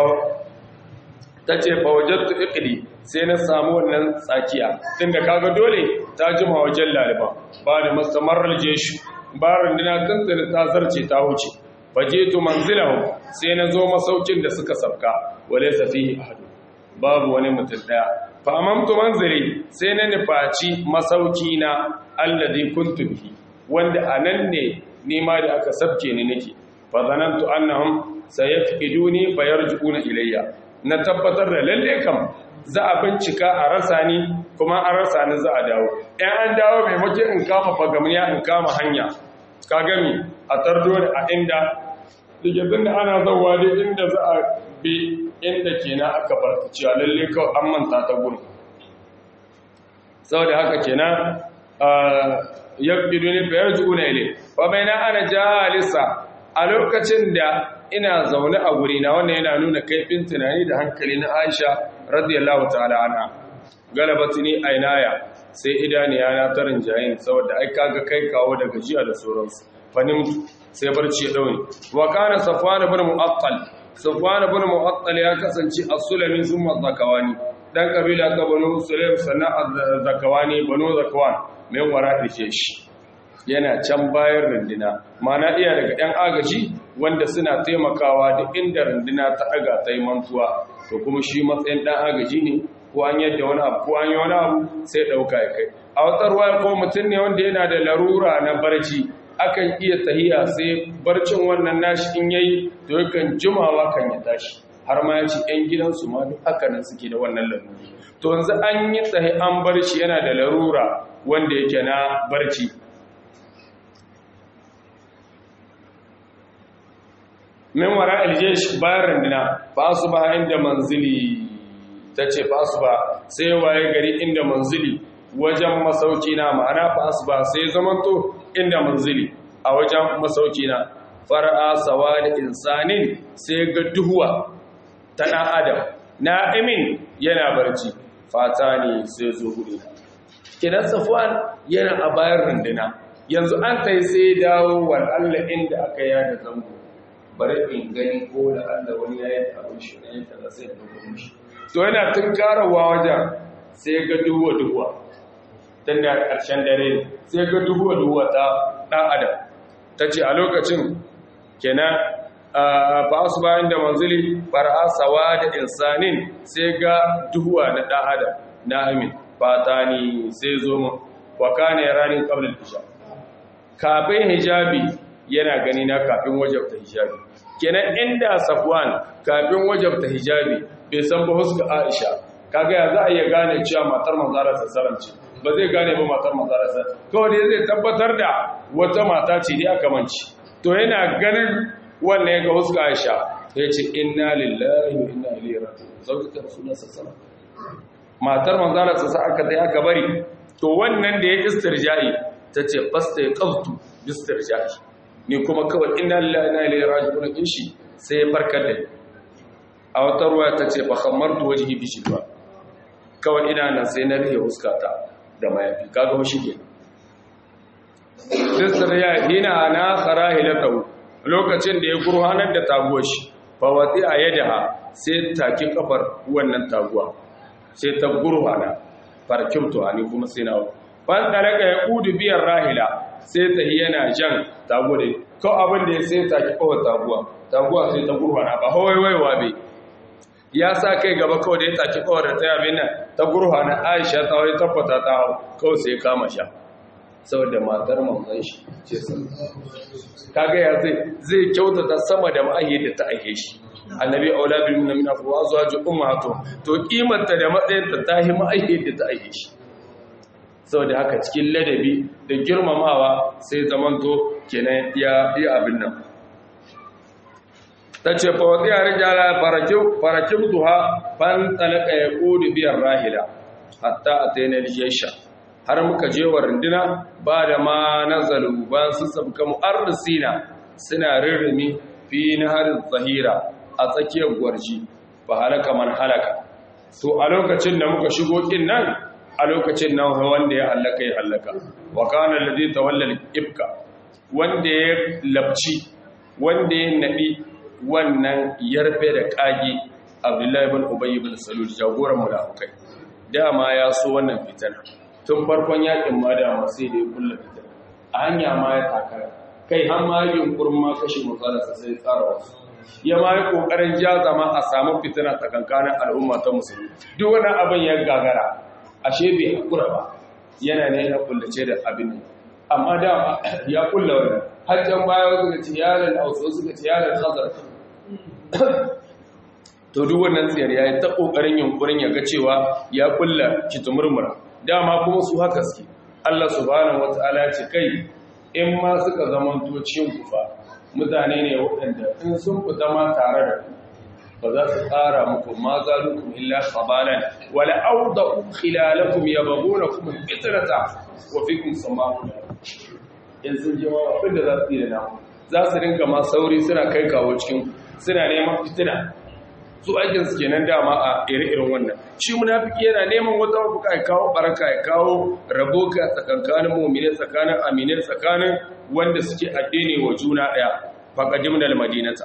ta ce fa wajattu iqdi sai na samu wannan tsakiya tunda kaga dole ta jima wajen laliba ba da mastamarar jeshu ba rundina tuntuni ta zarce ta wuce fajetu manzilahu sai na zo masaukin da suka sabka wale safihi ahadu babu wani mutum daya fa amamtu manzili sai na nufaci masauki na alladhi kuntu bihi wanda anan ne nima da aka sabke ni nake fa zanantu annahum sayafiduni fayarji'una ilayya na tabbatar da lalle kam za a bincika a rasa ni kuma an rasa ni za a dawo in an dawo maimakon in kama fagamniya in kama hanya ka gami a tardo da a inda digizin da ana zauwa dai inda za a bi inda kenan aka farta cewa lalle kawai an manta ta gudu saboda haka kenan yabbidu ne bayar ju'una ile fa baina ana jalisa a lokacin da ina zaune a guri na wannan yana nuna kaifin tunani da hankali na Aisha radiyallahu ta'ala anha galabatini ainaya sai idaniya na tarin jayin saboda ai kaga kai kawo da gajiya da sauransu fanim sai barci ya dauni wa kana safwan ibn mu'attal safwan ibn mu'attal ya kasance as-sulami thumma zakawani dan kabila ta banu sulaim sannan zakawani banu zakawan mai wara dake shi yana can bayan rundina mana iya daga ɗan agaji wanda suna taimakawa duk inda rundina ta ɗaga ta yi mantuwa to kuma shi matsayin ɗan agaji ne ko an yadda wani abu ko an yi wani abu sai ɗauka ya kai a watsar waya ko mutum ne wanda yana da larura na barci akan iya tahiya sai barcin wannan nashi in yayi to yakan jimawa kan ya tashi har ma ya ci ‘yan gidansu ma duk haka nan suke da wannan larura to yanzu an yi tsaye an barci yana da larura wanda yake na barci min wara aljesh bayan randina ba su ba inda manzili ta ce ba su ba sai waye gari inda manzili wajen masauki na ma'ana ba su ba sai zamanto inda manzili a wajen masauki na fara'a sawa da insanin sai ga duhuwa ta ɗan adam na'imin yana barci fata ne sai zo hudu kidan safwan yana a bayan randina yanzu an ta yi sai dawo wa Allah inda aka yada zango bari in gani ko da Allah wani ya yi abin shi ne kaza sai da kuma shi to yana tunkarawa wajen sai ga duhuwa duhuwa tun da ƙarshen dare sai ga duhuwa duhuwa ta ɗan adam ta ce a lokacin kenan ba su bayan da manzili fara sawa da insanin sai ga duhuwa na ɗan adam na amin fata ni sai zo mu wa kane ranin ƙablin isha kafin hijabi yana gani na kafin wajabta hijabi kenan inda safwan kafin wajabta hijabi bai san ba huska aisha kaga ya za a iya gane cewa matar manzara sassaran ce ba zai gane ba matar manzara sassaran kawai dai zai tabbatar da wata mata ce ne aka manci to yana ganin wannan ya ga huska aisha ya ce inna lillahi wa inna ilaihi raji'un zauka rasulullah sallallahu matar manzara sassaran aka dai aka bari to wannan da ya istirja'i tace fasta ya qaftu bistirja'i ni kuma kawai inna lillahi na ilaihi raji'un din shi sai farkar da a wata ruwa ta ce fa khammartu wajhi bi shidwa kawai ina nan sai na rihe huskata da mayafi kaga mu shige bisriya hina na kharahilatu lokacin da ya gurhanar da taguwar shi fa wati a yadaha sai take kafar wannan taguwa sai ta gurhana farkimtu ani kuma sai na ban talaka ya kudu biyan rahila sai ta yana jan taguwa da ko abin da ya sai take kafar taguwa taguwa sai ta gurhana ba hawaiwaiwa bai ya sa kai gaba kawai da ya take kawar da ta yabe nan ta gurha na aisha ta wai tabbata ta hau kawai sai kama sha saboda matar mamman shi ce sun kaga ya zai zai kyautata sama da ma'ahi da ta aihe shi annabi aula bil mu'mina fa wa zuwa ummatu to kimanta da matsayin ta tahi ma'ahi da ta aihe shi saboda haka cikin ladabi da girmamawa sai zamanto kenan ya yi abin nan ta ce fawatsi a rijala farakin duha ban talaka ya ƙudu biyan rahila hatta a tainar jesha har muka je wa runduna ba da ma nazalu ba su sabka mu'arrisina suna rirrimi fi na harin zahira a tsakiyar gwarji ba halaka man halaka to a lokacin da muka shigo kin nan a lokacin nan wanda ya hallaka ya hallaka wa kana ladhi tawalla ibka wanda ya labci wanda ya nabi wannan yarfe da kage abdullahi ibn ubay ibn salul jagoran munafikai dama ya so wannan fitina tun farkon yakin ma dama sai da ya kulla fitina a hanya ma ya takara kai har ma yin kurma kashe matsalarsa sai tsara wasu ya ma yi kokarin jaza ma a samu fitina tsakankanin al'umma ta musulmi duk wani abin ya gagara ashe bai hakura ba yana ne ya kullace da abin amma dama ya kulla wannan hajjan baya suka ce yaran hausa suka ce yaran khazar to duk wannan tsiyar yayi ta kokarin yunkurin ya ga cewa ya kulla kitumurmura dama kuma su haka suke Allah subhanahu wataala ya ce kai in ma suka zamanto cikin kufa mutane ne waɗanda in sun fita ma tare da ku ba za su ƙara muku ma zalukum illa khabalan wala awda'u khilalakum yabghunakum fitnata wa fikum sama'un in sun je ma abin da za su yi da namu za su rinka ma sauri suna kai kawo cikin suna neman fitina su aikin su kenan dama a ire-iren wannan shi munafiki yana neman wata mafuka ya kawo baraka ya kawo rabo ka tsakankanin mu'mini tsakanin amine tsakanin wanda suke addini wa juna daya faqadim dal madinata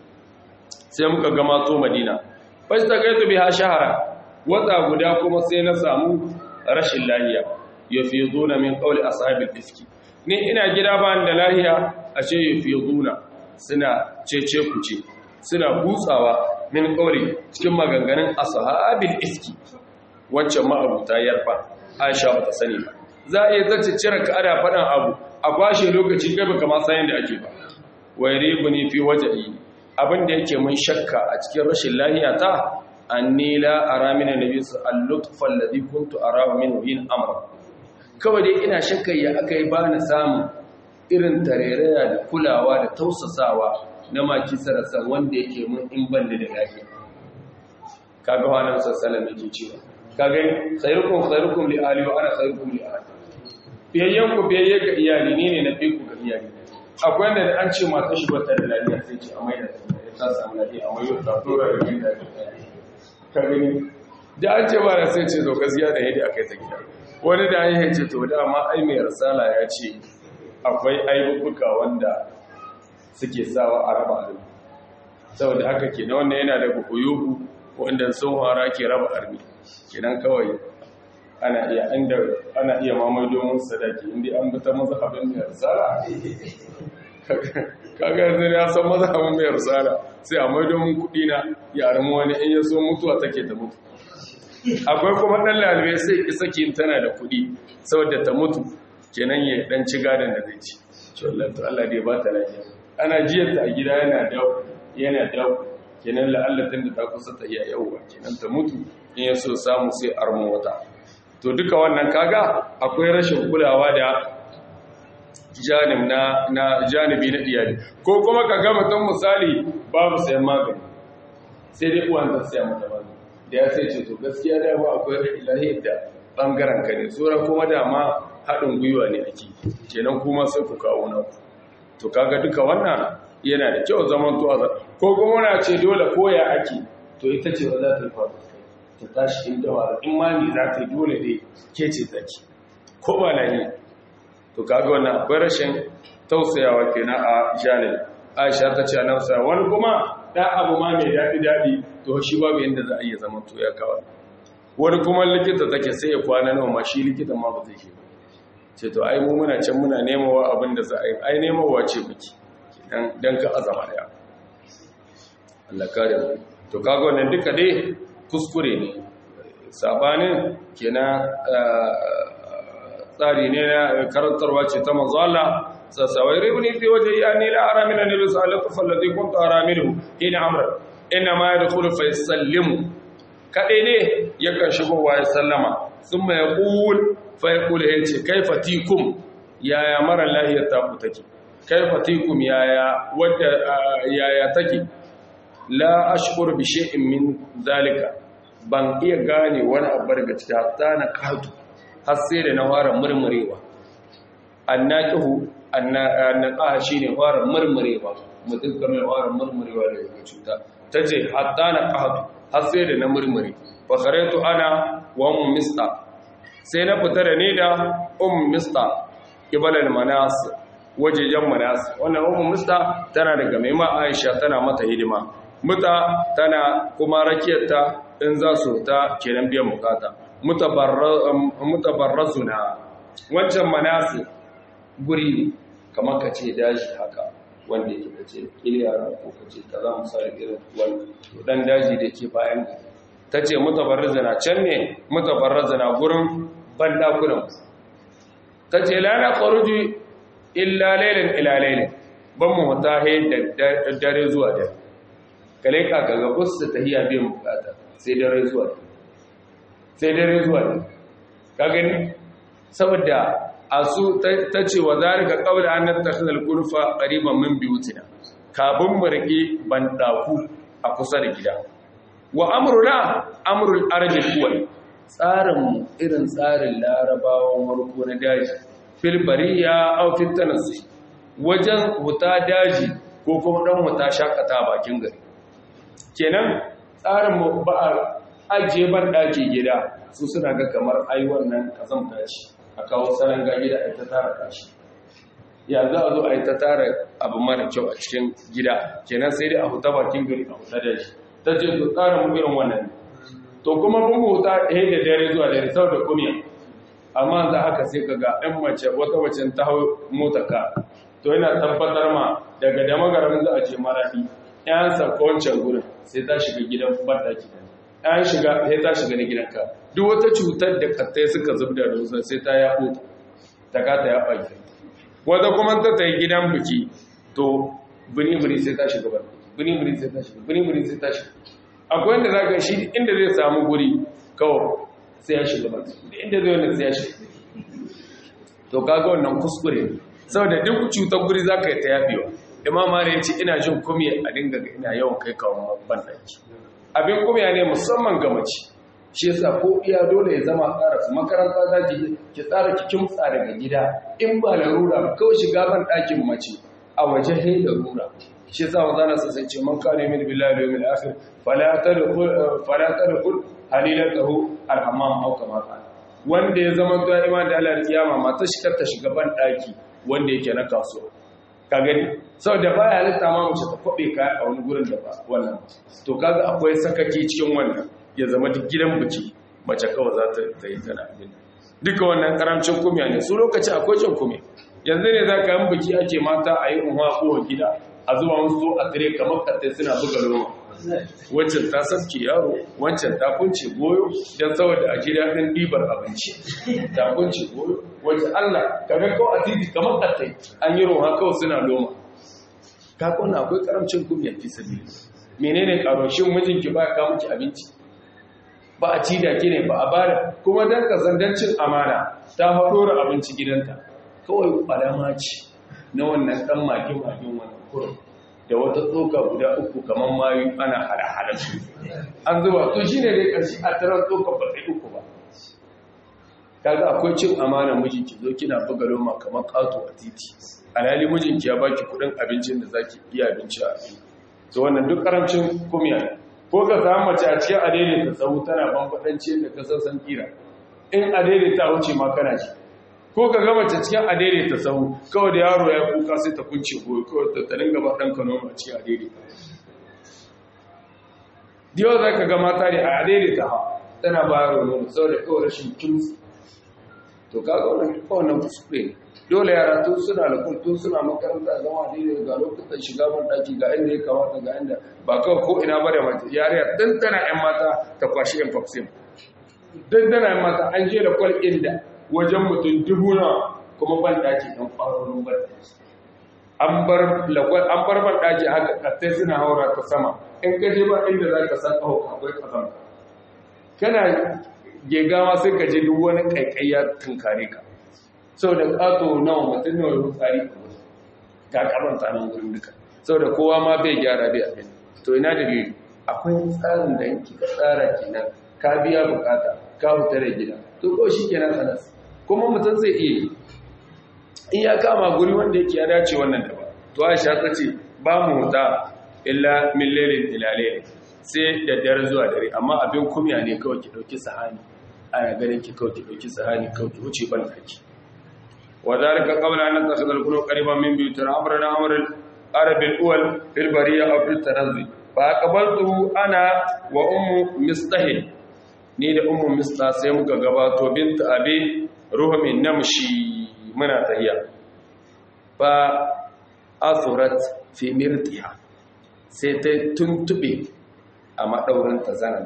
sai muka ga mato madina fashi ta kai biha shahara wata guda kuma sai na samu rashin lahiya yafizuna min qawli ashabil iski ni ina gida ba da lahiya ashe yafizuna suna cece kuce suna butsawa min qawli cikin maganganun ashabil iski waccan ma'abuta yarfa Aisha bata sani ba za a iya zace cire ka ada fadan abu a kwashe lokaci kai baka ma san yanda ake ba wayribuni fi wajhi abin da yake mun shakka a cikin rashin lahiya ta anni la ara min annabi al-lutfa alladhi kuntu arahu min hin amra kawai dai ina shakka ya akai ba na samu irin tareraya da kulawa da tausasawa na maki sarasa wanda yake mun in ban da lafiya kaga wannan sallallahu yake cewa kaga khairukum khairukum li ahli wa ana khairukum li ahli biyayyan ku biyayye ga iyali ne ne na fi ku ga iyali akwai wanda da an ce mata shi bata da lafiya sai ce amai da ta samu lafiya amai da ta tura da gida ka gani da an ce ba da sai ce zo gaskiya da yadda aka yi ta gida wani da an yi ce to dama ai mai rasala ya ce akwai aibubuka wanda suke sawa a raba armi saboda haka ke na wanda yana da bukuyuhu wanda sun hara ke raba armi kenan kawai ana iya inda ana iya mamaye domin sadaki inda an bi ta mazhabin mai risala kaga yanzu ya san mazhabin mai risala sai a mai domin kuɗi na yaran wani in ya so mutuwa take ta mutu akwai kuma ɗan lalibai sai ki saki tana da kuɗi saboda ta mutu kenan ya dan ci gadon da zai ci to Allah to Allah dai ba ta lafiya ana jiyar ta a gida yana da yana da kenan la'allatin da ta kusa ta iya yauwa kenan ta mutu in ya so samu sai armo wata to duka wannan kaga akwai rashin kulawa da janib na na janibi na iyali ko kuma ka ga mutum misali babu sayan magani sai dai uwan ta saya mata magani da ya sai ce to gaskiya da ba akwai ilahi da bangaren ka ne tsora kuma dama haɗin gwiwa ne ake kenan kuma sai ku kawo na ku to kaga duka wannan yana da kyau zaman to ko kuma na ce dole koya ake to ita ce ba za ta yi faru ta tashi inda wa in ma ni za ta yi dole dai ke ce zaki ko ba na yi to kaga wannan akwai rashin tausayawa kenan a janib aisha ta ce a nausa wani kuma ɗan abu ma mai daɗi daɗi to shi babu yadda za a iya zama to ya kawo wani kuma likita take sai ya kwana nawa ma shi likita ma ba zai shi ba ce to ai mu muna can muna nemawa abin da za a yi ai nemawa ce muke dan ka azama daya Allah kare mu to kaga wannan duka dai kuskure ne sabanin kenan tsari ne na karantarwa ce ta manzo Allah sasawai ribni fi waje ya ni la ara min annabi sallallahu alaihi wasallam alladhi kuntu ara minhu ina amr inna ma yadkhulu fa yusallimu kadai ne yakan shigo wa ya sallama thumma yaqul fa yaqul yace kaifa tikum yaya mara lahiyar ta ku take kaifa tikum yaya wadda yaya take la ashkur bi shay'in min zalika ban iya gane wani abu daga cikin hatta na katu har sai da na fara murmurewa annaqihu annaqaha shine fara murmurewa mutum kamar fara murmurewa daga cuta tace hatta na katu har sai da na murmure fa kharaitu ana wa um mista sai na fita da ni da um mista kibalal manas wajejen manas wannan um mista tana daga mai ma Aisha tana mata hidima muta tana kuma rakiyarta in za su ta kenan biyan bukata mutabarrazuna wancan manasi guri kamar ka ce daji haka wanda yake ka ce iliyara ko ka ce ka za mu sa irin wani dan daji da ke bayan ta ce mutabarrazuna can ne mutabarrazuna gurin bandakunan ta ce lana kwaruji illa lailin ila lailin ban mu mutahe da dare zuwa dare kale ka ga kusa tahiya biyan bukata sai dare zuwa sai dare zuwa ka gani saboda a su ta ce wa zarika qabla an nattakhidha al-qurfa qariban min biyutina kafin mu rike bandaku a kusa da gida wa amruna amrul ardi kuwal tsarin irin tsarin larabawan warko na daji fil bariya aw fil tanassi wajen huta daji ko kuma dan huta shakata bakin gari kenan tsarin ba a ajiye ban ɗaki gida su suna ga kamar ai wannan kazamta ce a kawo salon ga gida a ta tara kashi ya za a zo a yi ta tara abu mara kyau a cikin gida kenan sai dai a huta bakin gari a huta da shi ta ce to tsarin mu irin wannan to kuma mun huta ɗaya da dare zuwa dare sau da kumiya amma za haka sai ka ga ɗan mace wata wacce ta hau mota ka to yana tabbatar ma daga damagaran za a ce marafi yan sauka wancan gurin sai ta shiga gidan bandaki yan shiga sai ta shiga na gidanka duk wata cutar da kattai suka zubda da wasu sai ta yaɓo ta kata ya ɓaki wata kuma ta ta yi gidan biki to bini-bini sai ta shiga bandaki bini-bini sai ta shiga bini-bini sai ta shiga akwai wanda za ka shi inda zai samu guri kawai sai ya shiga bandaki da inda zai wanda sai ya shiga to kaga wannan kuskure saboda duk cutar guri za ka yi ta yaɓewa imam ya ce ina jin kumya a dinga ga ina yawan kai kawo banɗaki abin kumya ne musamman ga mace shi yasa ko iya dole ya zama tsara su makaranta za ki ki tsara ki kimtsa daga gida in ba larura ba kawai shiga ban ɗakin mace a waje hai larura shi yasa wa zana sai ce man kana min billahi wa yawmil akhir fala tadkhul fala tadkhul halilatahu alhammam aw kama qala wanda ya zama to iman da Allah kiyama mata shi ta shiga ban ɗaki wanda yake na kasuwa ka gani sau da baya halitta ma mace ta kwaɓe kaya a wani gurin da ba wannan to kaga akwai sakaki cikin wannan ya zama duk gidan biki mace kawai za ta yi tana abin duka wannan karamcin kumiya ne su lokaci akwai cin kumiya yanzu ne za ka yi biki ake mata a yi unwa kowa gida a zuwa musu a tire kamar kattai suna buga loma wancan ta sabke yaro wancan ta kunce goyo don saboda a gida ɗin ɗibar abinci ta kunce goyo wancan allah kaga kawai a titi kamar kattai an yi roha kawai suna loma ka kona akwai karamcin kumiyar fi sabi menene karoshin mijinki ba ka miki abinci ba a ci da ke ne ba a bada kuma dan kazandancin amana ta haɗora abinci gidanta kawai alama ce na wannan ɗan makin-makin wannan kurin da wata tsoka guda uku kamar mayu ana hada-hada su an zuba to shi ne dai ƙarshe a tarar tsoka ba sai uku ba kaga akwai cin amana mijinki zo kina buga loma kamar ƙato a titi alhali mijinki ya baki kudin abincin da zaki iya abinci a abin to wannan duk karamcin kumiya ko ka samu mace a cikin adaidaita tsawo tana bambadanci da ka san kira in adaidaita wuce ma kana ji ko ka gama ta cikin adaidaita sahu kawai da yaro ya kuka sai ta kunce goyi kawai ta tarin gaba ɗan kano a cikin adaidaita diyo za ka ga mata ne a adaidaita ha tana ba yaro nono sau da kawai rashin kimsi to kaga wannan kuskure ne dole yara tun suna da tun suna makaranta zama daidai ga lokutan shiga ban daki ga inda ya kamata ga inda ba kawai ko ina ba da mace yariya dan tana yan mata ta kwashi yan vaccine dan tana yan mata an je da kwal inda wajen mutum dubu na kuma ban daki dan kwarorin ban daki an bar lakwal an bar ban daki haka kattai suna haura ta sama in ka je ba inda za ka san kawo akwai kazan kana gegawa sai ka je duk wani kaikayya tunkare ka sau da ƙato nawa mutum nawa yau tsari a wasu ga karanta nan wurin duka sau da kowa ma bai gyara bai abin to ina da biyu akwai tsarin da yanki ka tsara kenan ka biya bukata ka fita da gida to ko shi kenan sanas kuma mutum zai iya in ya kama guri wanda yake ya dace wannan da ba to aisha ta ce ba mu huta illa min lailin ila lailin sai da dare zuwa dare amma abin kumya ne kawai ki dauki sahani ana ganin ki kawai ki dauki sahani kawai ki wuce ban daki وذلك قبل أن نتخذ القلوب قريبا من بيوتنا أمرنا أمر العرب الأول في البرية أو في التنزل فأقبلته أنا وأم مستهل نيد أم مستهل سيمك قبات وبنت أبي رهم نمشي من تهيا فأثرت في مرتها سيتنتبه أما دورنت زنانت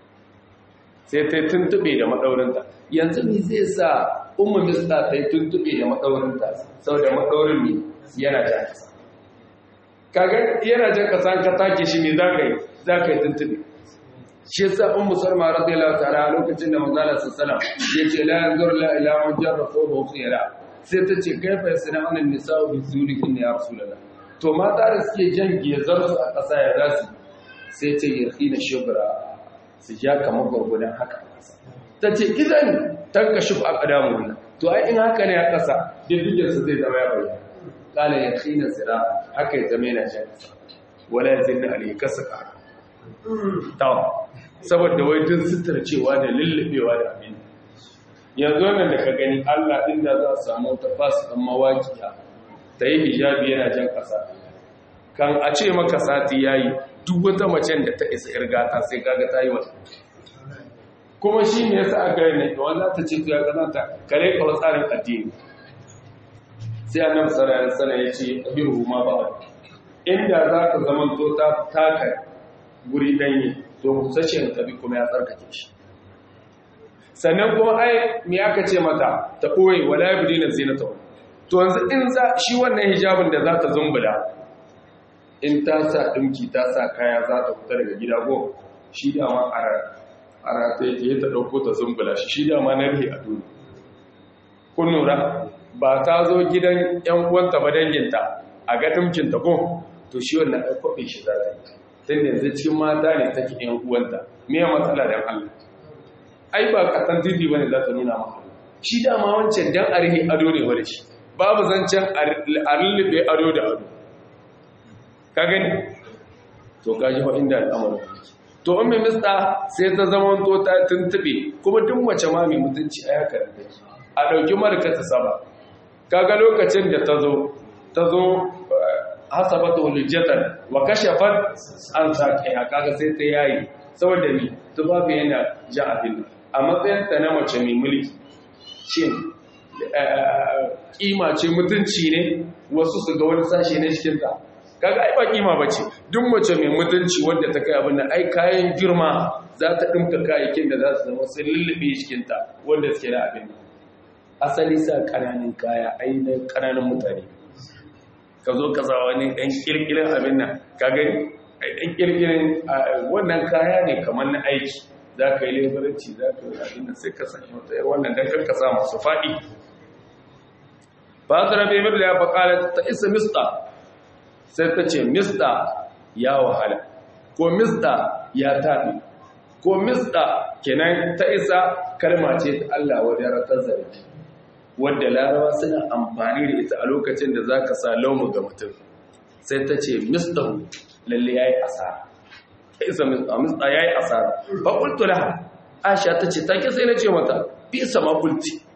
sai ta tuntube da maɗaurinta yanzu ne zai sa umar mista ta yi tuntube da maɗaurinta sau da maɗaurin ne yana jan kasa kaga yana jan kasa ka take shi ne za ka yi za ka yi tuntube shi yasa un musulma radiyallahu ta'ala a lokacin da manzala sallallahu ya ce la yanzur la ila man jarrafa wa khira sai ta ce kaifa yasna anan nisa'u bi zulihin ya rasulullah to mata da suke jan gezar su a ƙasa ya zasu sai ce yarhina shubra su ja kamar gwargwadon haka ta ce idan tanka shi a ƙadamu wannan to ai in haka ne a ƙasa diddiginsa zai zama ya bayyana ƙala ya khina zira haka ya zama yana jan ƙasa wala ya zinna ali kasa ƙara tawa saboda wai dun sutura cewa da lullubewa da abin yanzu wannan da ka gani allah inda za su samu ta fasu ɗan mawaƙiya ta yi hijabi yana jan ƙasa kan a ce maka sati ya yi duk wata macen da ta isa irgata sai kaga ta yi wata kuma shi ne yasa aka yi ne wanda ta ce to ya kanata kare kawo tsarin addini sai annabi sallallahu alaihi wasallam ya ce abiru ma ba inda za ka zaman to ta taka guri danye to musashin tabi kuma ya tsarkake shi sannan kuma ai me aka ce mata ta koyi wala yabdina zinata to yanzu in za shi wannan hijabin da za ta zumbula in ta sa ɗinki ta sa kaya za ta fita daga gida go shi dama a rata yake ta ɗauko ta zumbula shi shi dama na rihe a duni kun nura ba ta zo gidan ‘yan uwanta ba danginta a ga ɗinkinta ko to shi wannan aikwaɓe shi za ta yi tun da yanzu cikin mata ne take ‘yan uwanta me matsala don Allah ai ba kasan titi ba ne za ta nuna maka shi dama wancan dan a rihe ado ne wani shi babu zancen a lullube ado da ado ka gani to kaji fa inda al'amarin to ummi mista sai ta zama to ta tuntube kuma duk mace ma mai mutunci a haka da take a dauki marka ta saba kaga lokacin da ta zo ta zo hasabatu hujjatan wa kashafat an saqiha kaga sai ta yayi saboda ni tubabu yana ja abin a matsayin ta na mace mai mulki shin kima ce mutunci ne wasu su ga wani sashe na cikinta kaga ai ba kima bace duk mace mai mutunci wanda ta kai abin nan ai kayan girma za ta dinka kayayyakin da za su zama sun lullube cikin ta wanda suke da abin asali sa kananan kaya ai na kananan mutane ka zo ka sa wani dan kirkirin abin nan ka gani ai dan kirkirin wannan kaya ne kamar na aiki za ka yi lebaranci za ka yi abin nan sai ka sanya wata yar wannan dan kanka sa masu faɗi ba ta rabe mirla ya faƙala ta isa mista sai ta ce mista ya wahala ko mista ya taɓi ko mista kenan ta isa kalma ce ta Allah wadda ratar zargi wadda larawa suna amfani da ita a lokacin da za ka sa laumu ga mutum sai ta ce mista lalle ya yi asara ta isa mista ya yi asara ba ƙultula aisha ta ce ta ke sai na ce mata fi sama kulti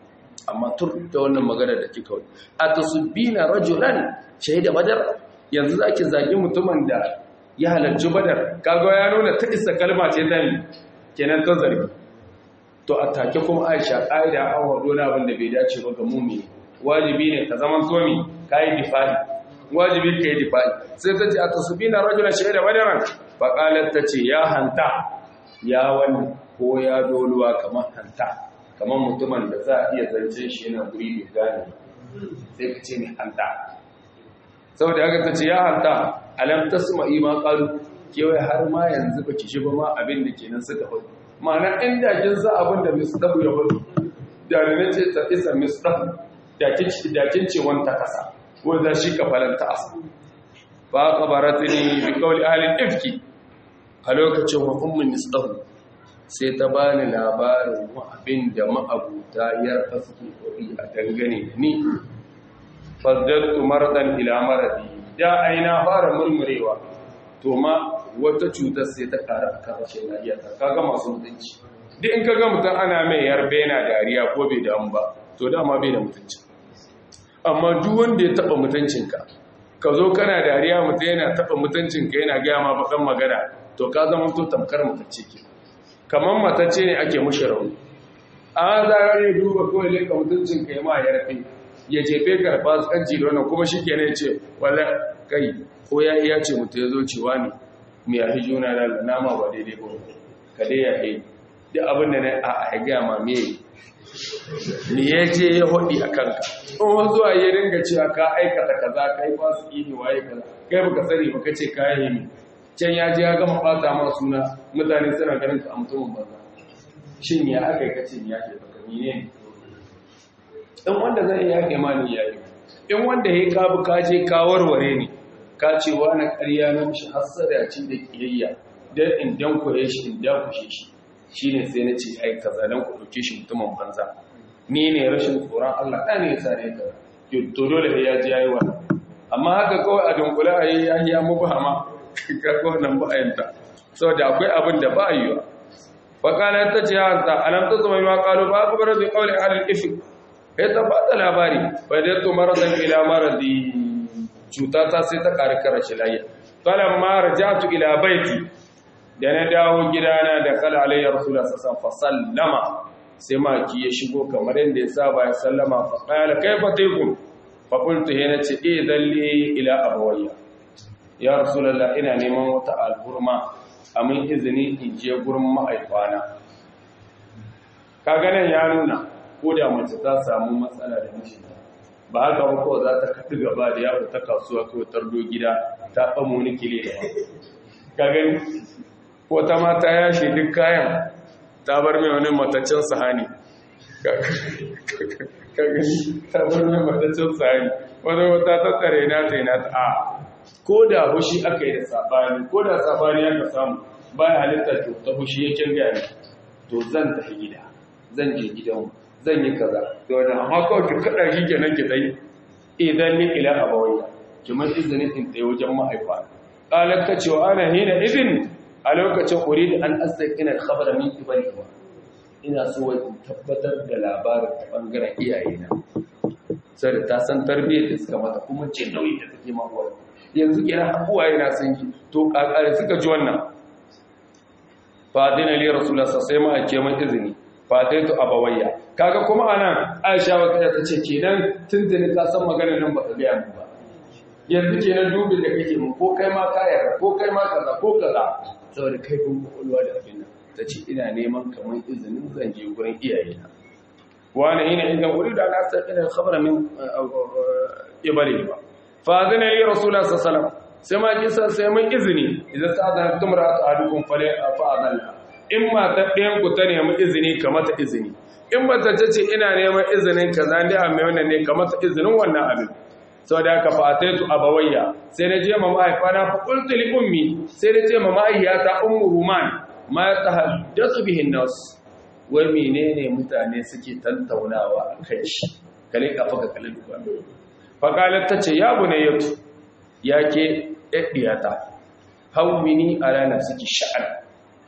amma tur da wannan magana da kika wani a tasubina rajulan shahida badar yanzu zaki zagi mutumin da ya halarci badar kaga ya nuna ta isa kalma ce ta mi kenan ta zargi to a take kuma Aisha ƙa'ida an wado na abin da bai dace ba ga mumini wajibi ne ka zaman tomi kai difai wajibi kai difai sai ta ce a tasubina rajulan shahida badaran fa qalat ta ce ya hanta ya wani ko ya doluwa kamar hanta kamar mutumin da za a iya zance shi yana guri bai gane sai ka ce mai hanta saboda haka ta ce ya hanta alam tasma ima qalu kewaye har ma yanzu baki shi ba ma abin da kenan suka faɗi ma'ana inda kin sa abin da misdahu ya faɗi da ne ce ta isa misdahu da kin da kin ce wanta kasa wanda shi kafalanta asa fa qabaratni bi qawli ahli ifki a lokacin wa ummu misdahu sai ta bani labarin abin da ma'abuta ya suke kori a dangane da ni fazzattu maradan ila maradi da aina fara murmurewa to ma wata cutar sai ta ƙara a kan rashin lafiya ta kaga masu mutunci duk in kaga mutum ana mai yarbe na dariya ko bai damu ba to dama bai da mutunci amma duk wanda ya taba mutuncinka ka zo kana dariya mutum yana taba mutuncinka yana gaya ma bakan magana to ka zama to tamkar mutacce ke kamar matacce ne ake mushi rauni a za a yi duba kawai leka mutuncin ka yi ma ya rafi ya jefe ka ba su kanci da wannan kuma shi ke ne ce wala kai ko ya iya ce mutu ya zo cewa ne mai yafi juna da nama ba daidai ba ka dai ya yi duk abin da na a a gaya ma me ni ya je ya hudi a kanka in wasu zuwa ya dinga cewa ka aikata kaza kai ba su yi waye kaza kai baka sani baka ce ka yi can ya je ya gama bata ma suna mutane suna ganin ka a mutumin banza shin ya aka yi kace ya ke baka ni ne in wanda zai ya ke mani ya yi in wanda ya kabu ka je ka warware ne ka ce wani ƙarya na mishi hassada ci da kiyayya dan in dan koye shi in dan kushe shi shine sai na ce ai kaza dan ku dauke shi mutumin banza ni ne rashin tsoron Allah ɗan ne ya sare ka to dole ya ji yayi wannan amma haka kawai a dunkula a yi ya yi mu ba ma kaga wannan ba ayanta saboda akwai abin da ba yiwa fa kana ta ce hanta alam ta zama ma qalu ba ku barzu qawli ahli al-ifk kai ta ba ta labari fa da to maradan ila maradi cuta ta sai ta kare kare shi lafiya falan ma rajatu ila baiti da na dawo gidana da kala alayya rasulullah sallallahu alaihi wasallama sai maki ya shigo kamar yadda ya saba ya sallama fa qala kayfa taykum fa qultu hina ce idan li ila abawayya ya rasulallah ina neman wata alburma a min izini in je gurin ma'aifana kaganan ya nuna ko da mace ta samu matsala da mijinta ba haka ba kawai za ta kaɗi gaba da yawo ta kasuwa kawai tardo gida ta ɓamo wani kile da kagani ko ta mata ya shi duk kayan ta bar mai wani mataccen sahani kagani ta bar mai mataccen sahani wani wata ta tsare na ta yi na ta a ko da hushi aka yi da sabani ko da sabani aka samu baya halittar to ta hushi yake gani to zan tafi gida zan je gidan zan yi kaza to wannan amma kawai ki kada shi kenan ki dai idan ni ila abawai ki man izinin in tsaye wajen mahaifa qalat ta cewa ana hina izin a lokacin uridu an astaqina al-khabara min ibadihi ina so in tabbatar da labarin ta bangaren iyayena sai ta san tarbiyyar da suka mata kuma ce nauyi da take mawa yanzu kira abuwa yana san yi to kakare suka ji wannan fadina li rasulullah sai ma ake mai izini fadaitu abawayya kaga kuma anan aisha wa kada tace kenan tuntuni ka san maganar nan baka ga mu ba yanzu kenan dubin da kake mu ko kai ma ka yarda ko kai ma kaza ko kaza saboda kai kun kokolwa da abin nan tace ina neman kaman izinin zan je gurin iyayena wani ina idan uridu an astaqina khabara min ibali ba fadina li rasulullah sallallahu alaihi wasallam sai ma kisa sai mun izini idan sa'adan tumra'atu ahadukum fala fa'adalla in ma ta ɗayan ku ta nemi izini ka mata izini in ba ta ce ina neman izinin kaza dai a mai wannan ne ka mata izinin wannan abin saboda haka fa ataitu abawayya sai na je ma mahaifana fa qultu li ummi sai na ce ma mahaifiyata ummu ruman ma tahaddathu bihi nas wai menene mutane suke tantaunawa akan shi kale ka faka kale duka faƙalar ta ce ya bune yau ya ke ɗaɗɗiyata hauwini a ranar suke sha'an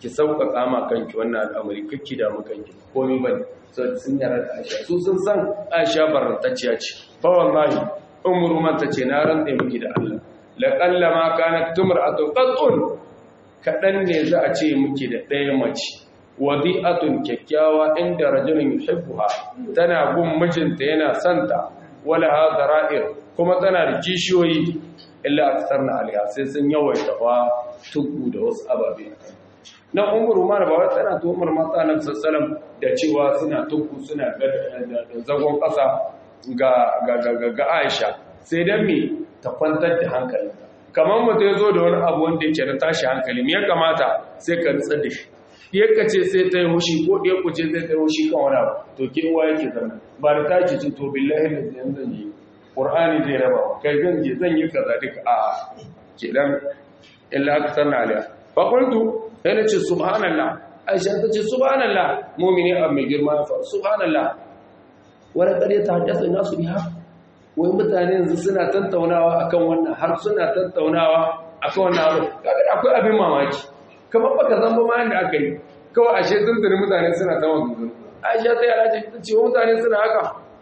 ki sauƙaƙa ma kanki wannan al'amari kakki da kanki komai bane sai sun yara da Aisha su sun san Aisha barantacciya ce fa wallahi umru man tace na rantsa miki da Allah la qallama kanat tumra'atu qat'un kadan ne za a ce miki da ɗaya mace wadi'atun kyakkyawa inda rajulun yuhibbuha tana gun mijinta yana santa wala hadara'ir kuma tana da kishiyoyi illa aksarna alaiha sai sun yawaita fa tuku da wasu ababe na umar umar ba wai tana to umar mata nan sassalam da cewa suna tuku suna da zagon ƙasa ga ga ga Aisha sai dan me ta kwantar da hankali kamar mutum ya zo da wani abu wanda yake da tashi hankali me ya kamata sai ka nutsar da shi ɗiyarka ce sai ta yi hushi ko ɗiyarku ce sai ta yi hushi kan wani abu to ke uwa yake zama ba da ta ce to billahi da zai zan yi ƙur'ani zai raba wa kai zan je zan yi kaza duka a kenan illa aka sanna aliya ba kuntu sai na ce subhanallah aisha ta ce subhanallah mumini abu mai girma ya faru subhanallah wani ƙarya ta haddasa nasu biya wai mutane yanzu suna tattaunawa akan wannan har suna tattaunawa akan wannan abu kaga akwai abin mamaki kamar baka zamba ma yanda aka yi kawai ashe tuntuni mutane suna ta wanzu aisha ta yara ce ta ce mutane suna haka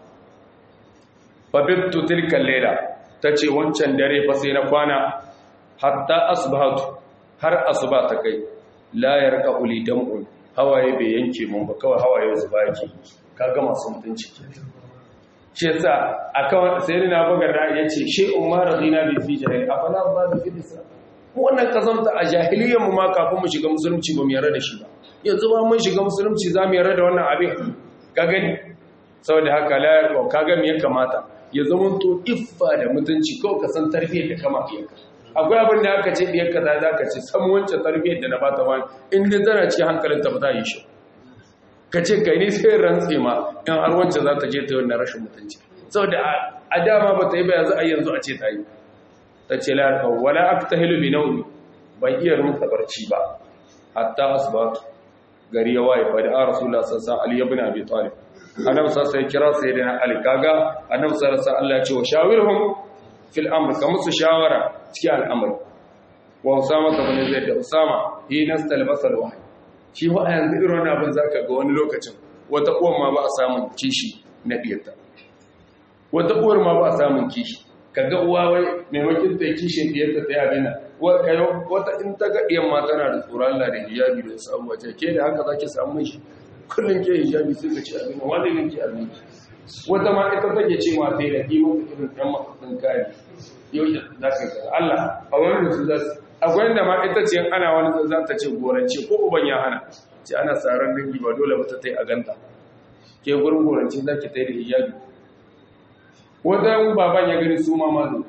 fabittu tilkan lela ta ce wancan dare fa sai na kwana hatta asbahatu har asuba ta kai la yarqa uli dam'un hawaye bai yanke mun ba kawai hawaye zuba yake kaga masu mutunci shi yasa akan sayyidina bagar da yace shi umar radina bi fi jahil afala ba bi fi islam wannan kazamta a jahiliyyar mu ma kafin mu shiga musulunci ba mu yarda da shi ba yanzu ba mun shiga musulunci za mu yarda da wannan abin ka gani saboda haka la yarqa kaga me ya kamata ya zama to iffa da mutunci ko ka san tarbiyyar da kama iyaka akwai abin da aka ce biyar kaza za ka ce san wancan tarbiyyar da na ba ta wani in dai tana cikin hankalin ta ba ta yi shi ka ce kai ne sai rantse ma in har wancan za ta je ta yi wannan rashin mutunci saboda a dama ba ta yi ba yanzu a yanzu a ce ta yi ta ce la yarqa wala aktahilu bi nawmi ban iya rumta barci ba hatta asbatu gari ya waye fa da rasulullah sallallahu alaihi wasallam ali ibn abi talib annabi sallallahu alaihi kira sayyidina ali kaga annabi sallallahu alaihi Allah ya ce wa shawirhum fil amr ka musu shawara cikin al'amari wa usama ibn zaid da usama hi nastalbasa alwahy shi wa yanzu irin wannan abin zaka ga wani lokacin wata uwar ma ba a samun kishi na diyarta wata uwar ma ba a samun kishi kaga uwa wai maimakon ta kishin diyarta ta yabi na wata in ta ga diyan ma tana da tsoron Allah da hijabi da sabuwa ce ke da haka zaki samu shi kullum ke hijabi sai ka ci abin wanda ne ke abin wata ma ita take ce ma ta yi da kima ta irin ɗan mafaɗin kari yau da za ka ga Allah a wani su za su akwai da ma ita ce ana wani za ta ce gorance ko uban ya hana ce ana tsaron dangi ba dole ba ta ta yi a ganta ke gurin gorance za ki ta yi da hijabi wata baban ya gani su ma mazu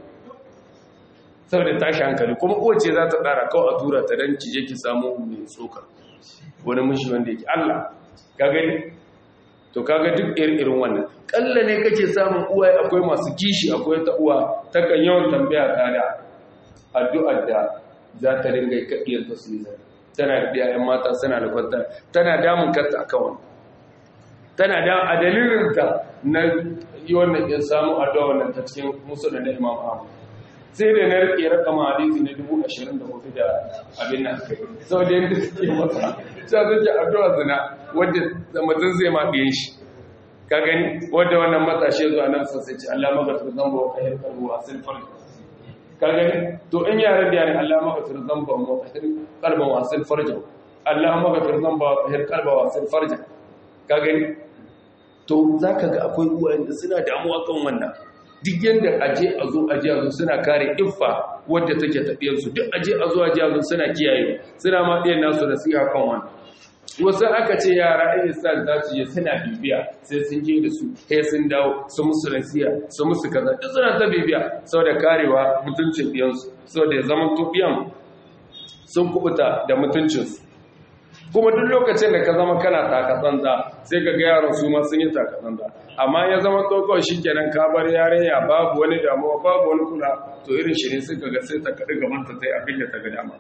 saboda tashi hankali kuma uwace za ta tsara kawai a tura ta don ki je ki samu mai tsoka wani mishi wanda yake Allah ka gani to kaga duk irin wannan kalla ne kake samun uwa akwai masu kishi akwai ta uwa ta kan yawan tambaya ta da addu'ar da za ta ringa kaɗiyar ta su zai tana da ɗiyayen mata suna da kwanta tana damun kanta akan wani tana da a dalilin ta na yi wannan ya samu addu'a wannan ta cikin musulun na imam ahmad sai da na rike rakama hadisi na dubu ashirin da hudu da abin nan sau da yadda suke masa ta suke addu'a zina wadda mutum zai ma biyan shi ka gani wadda wannan matashi zuwa nan sun sai ce Allah magatar zamba wa kahir karbu a silfar ka gani to in yaran da yana Allah magatar zamba wa kahir karbu a silfar jau Allah magatar zamba wa kahir karbu a silfar jau ka gani to za ka ga akwai uwayen da suna damuwa kan wannan duk yadda aje a zo aje a zo suna kare iffa wadda take tafiyarsu duk aje a zo aje a zo suna kiyaye suna ma ɗaya nasu nasiha kan wannan wasu aka ce yara ɗaya sa za su je suna bibiya sai sun je da su sai sun dawo su musu nasiha su musu kaza duk suna ta bibiya saboda karewa mutuncin ɗiyansu saboda ya zama to ɗiyan sun kubuta da mutuncinsu kuma duk lokacin da ka zama kana takatsanza sai ka ga yaran su ma sun yi takatsanza amma ya zama to kawai shikenan ka bar yarinya babu wani damuwa babu wani kula to irin shi ne suka ga sai ta kaɗi gaban ta sai abin da ta ga dama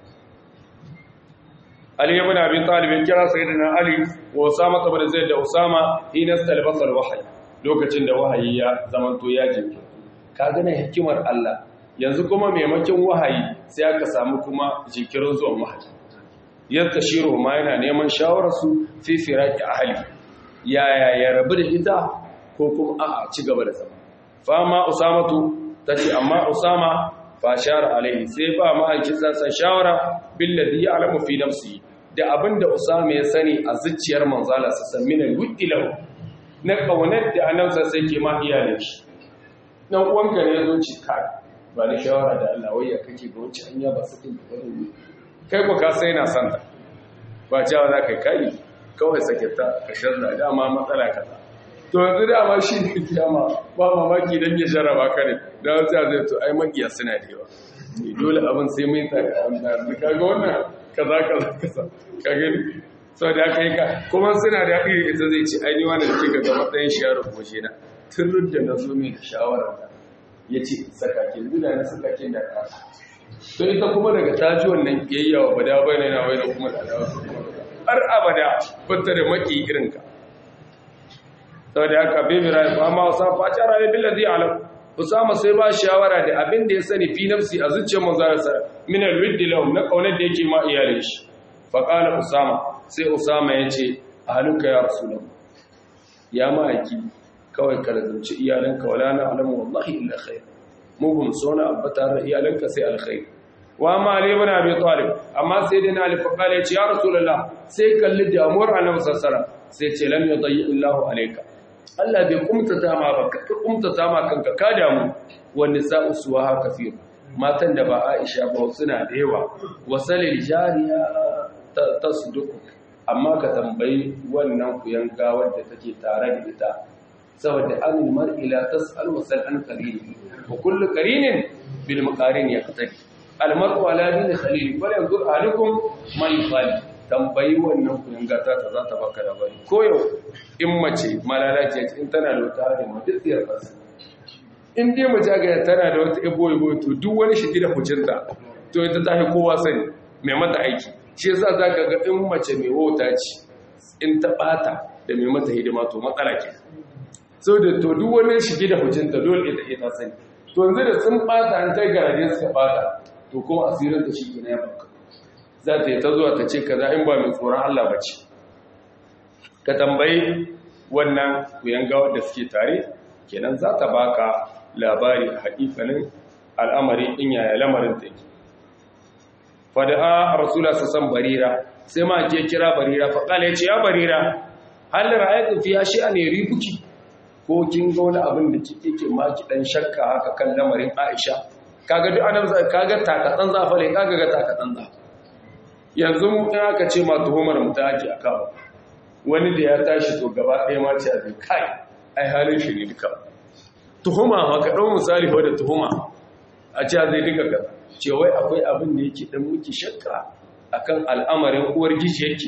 Ali ibn Abi Talib ya kira sayyidina Ali wa Usama ibn Zaid da Usama hina stalbasal wahyi lokacin da wahayi ya zama to ya jinki ka ga hikimar Allah yanzu kuma maimakon wahayi sai aka samu kuma jikirin zuwan wahayi yadda shiro ma yana neman shawararsu fi firaki ahli yaya ya rabu da ita ko kuma a ci gaba da zama fama usamatu tace amma usama fa shara alaihi sai ba ma'aikinsa sa shawara billadhi ya'lamu fi nafsi da abinda usama ya sani a zuciyar manzala sa san min alwiddi lahu na kaunar da annabi sai ke ma iyalin shi dan uwanka ne yazo ci kai ba da shawara da Allah wai ya kake ga wacce hanya ba sakin da bane kai ko ka sai na san ta ba cewa za ka kai kawai sake ta ka sharra dama matsala kaza to yanzu dama shi ne kiyama ba mamaki don ya jarraba ka ne da wata zai to ai makiya suna da yawa dole abin sai mai ta da kaga wannan kaza kaza kaza ka gani sau da aka yi ka kuma suna da iri ita zai ci ainihi wanda da kika ga matsayin shiyar goshe na tun da na zo mai da shawarar da ya ce sakakin zuda na sakakin da ka to ita kuma daga taji wannan kiyayyawa bada bai na bai na kuma da adawa har abada bata da maki irinka saboda haka bibira ba ma wasa faci rayu billazi alam usama sai ba shawara da abin da ya sani fi nafsi a zuciyar manzara sa min alwidd lahum na kaunar da yake ma iyalin shi fa qala usama sai usama yace ahluka ya rasulullah ya ma'aiki kawai ka lazumci iyalanka wala na alamu wallahi illa khair mu bum sona abbata iyalanka sai alkhair wa ma ali ibn abi talib amma sai dai ali fa qala yace ya rasulullah sai kalli damuwar annabi sallallahu alaihi wasallam sai ce lam yudayyi illahu alayka Allah bai kumtata ma ba ka kumtata ma kanka ka damu wanda sa'u suwa kafir matan da ba Aisha ba suna da yawa wasalil jariya tasduq amma ka tambayi wannan kuyanga wadda take tare da ita saboda an mar'i la tas'al wa sal an qarin wa kullu qarinin bil maqarin yaqtadi al mar'u ala din khalil wal yanzur alikum man yufali tambayi wannan kuyanga ta ta za ta baka labari ko yau in mace malalaci in tana da wata da mutsiyar kansa in dai mace ga tana da wata ebo ebo to duk wani shigi da hucinta to ita ta fi kowa sani mai mata aiki shi yasa zaka ga in mace mai wauta ce in ta bata da mai mata hidima to matsala ke so da to duk wani shigi da hucinta dole ita ita sani to yanzu da sun bata an kai garaje suka bata to kuma asirin ta shi ne ya baka za ta yi ta zuwa ta ce kaza in ba mai tsoron Allah ba ce ka tambayi wannan kuyanga da suke tare kenan za ta baka labari a haƙiƙanin al'amari in yaya lamarin ta yake fada'a rasula sa san barira sai ma ke kira barira fa kala yace ya barira hal ra'aytu fi ne ribuki ko kin ga wani abin da kike ke ma ki dan shakka haka kan lamarin Aisha kaga duk annabi kaga takatsan zafale kaga ga takatsan zafa yanzu in aka ce ma tuhumar mu ta ake akawa wani da ya tashi to gaba ɗaya ma ce a zai kai ai halin shi ne duka tuhuma ma ka ɗau misali wadda tuhuma a ce zai duka ka ce wai akwai abin da yake ɗan muke shakka akan al'amarin uwar gishi yake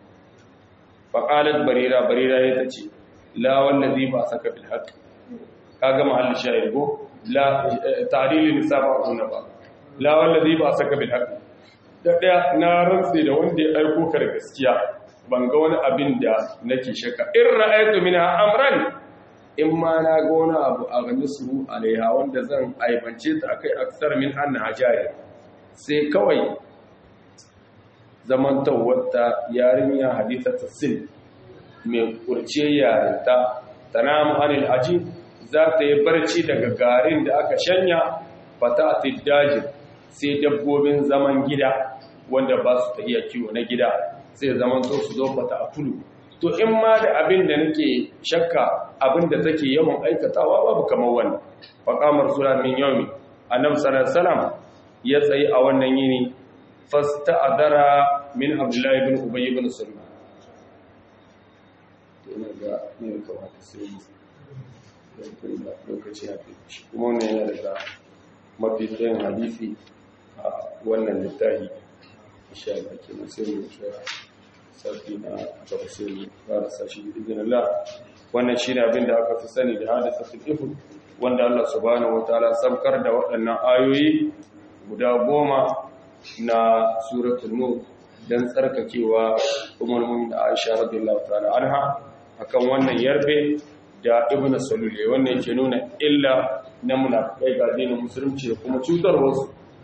faƙalar barira barira ya ta ce la wanda zai ba saka bil haƙ ka ga mahallin shayar go la ta'adili nisa ba a ba la wanda zai ba saka bil haƙ da ɗaya na rantse da wanda ya aiko ka da gaskiya ban ga wani abin da nake shaka in ra'aytu minha amran in ma na ga wani abu a gani su alaiha wanda zan aibance ta akai aksar min anna hajari sai kawai zaman tawwata yarinya hadithatu sil mai kurce yarinta tanamu anil ajib za ta yi barci daga garin da aka shanya fata daji sai dabbobin zaman gida wanda ba su ta iya kiwo na gida sai zaman to su zo fata a kulu to in ma da abin da nake shakka abin da take yawan aikatawa babu kamar wannan faqamar sura min yawmi annabi sallallahu alaihi wasallam ya tsayi a wannan yini fasta'adara min abdullahi ibn ubay ibn sulma to ina ga ne kawai sai lokaci ya fi kuma wannan yana daga mafi tsayin hadisi a wannan littafi insha Allah kenan sai mu tsaya sarki na gaba sai mu fara sashi idan Allah wannan shine abin da aka fi sani da hadisatul ifk wanda Allah subhanahu wataala sabkar da waɗannan ayoyi guda goma na suratul nur dan tsarkakewa umar mu'min Aisha radiyallahu ta'ala anha akan wannan yarbe da ibnu salul wannan yake nuna illa na munafikai ga dinin musulunci da kuma cutar wasu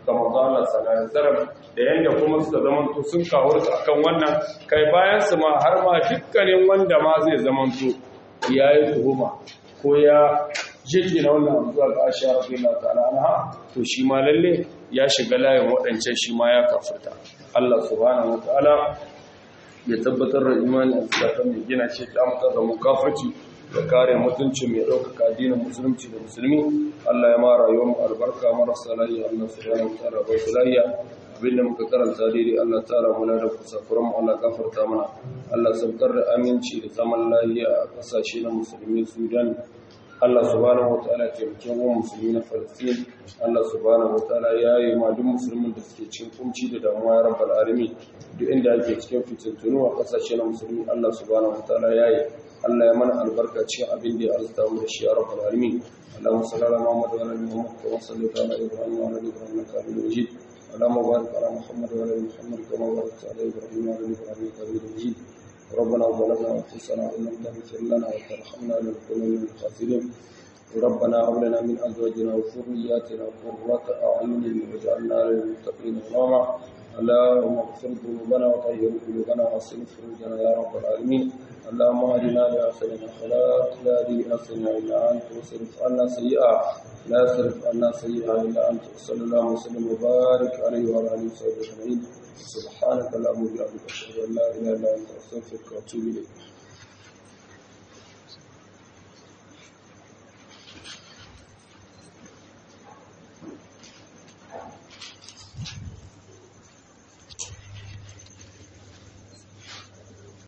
ga manzo Allah sallallahu alaihi wasallam da yanda kuma suka zamanto sun kawurta akan wannan kai bayan su ma har ma dukkanin wanda ma zai zamanto yayi tuhuma ko ya jiki na wannan abu zuwa ga Aisha radiyallahu ta'ala anha to shi ma lalle ya shiga layin waɗancan shi ma ya kafirta Allah subhanahu wataala ya tabbatar da imani a zakatan mai gina shi ta mutar da mukafirci da kare mutunci mai ɗaukaka addinin musulunci da musulmi Allah ya mara rayuwar mu albarka marasa lafiya Allah subhanahu wataala ba su lafiya abinda muka karanta daidai Allah tara mu da kusakuran mu Allah gafarta mana Allah saukar da aminci da zaman lafiya a kasashe na musulmi Sudan Allah subhanahu wataala ya taimake mu musulmi na Palestine Allah subhanahu wataala ya yi ma duk musulmin da suke cikin kunci da damuwa ya rabbal alamin duk inda ake cikin fitintunu a kasashe na musulmi Allah subhanahu wataala ya yi Allah ya mana albarka cikin abin da ya arzuta mu da shi ya rabbal alamin اللهم صل على محمد وعلى ال محمد كما صليت على ابراهيم وعلى ال ابراهيم انك حميد مجيد اللهم بارك على محمد وعلى ال محمد كما باركت على ابراهيم وعلى ال ابراهيم انك حميد مجيد ربنا ظلمنا انفسنا وان لم تغفر لنا وترحمنا لنكون من الخاسرين ربنا هب لنا من ازواجنا وذرياتنا قرة اعين واجعلنا للمتقين اماما اللهم اغفر ذنوبنا وطهر قلوبنا واصلح فروجنا يا رب العالمين اللهم اهدنا لاحسن الاخلاق لا هدي لاحسن الا انت واصرف عنا سيئا لا يصرف عنا سيئا الا انت صلى الله وسلم وبارك عليه وعلى اله وصحبه اجمعين سبحانك اللهم وبحمدك اشهد ان لا اله الا انت استغفرك واتوب اليك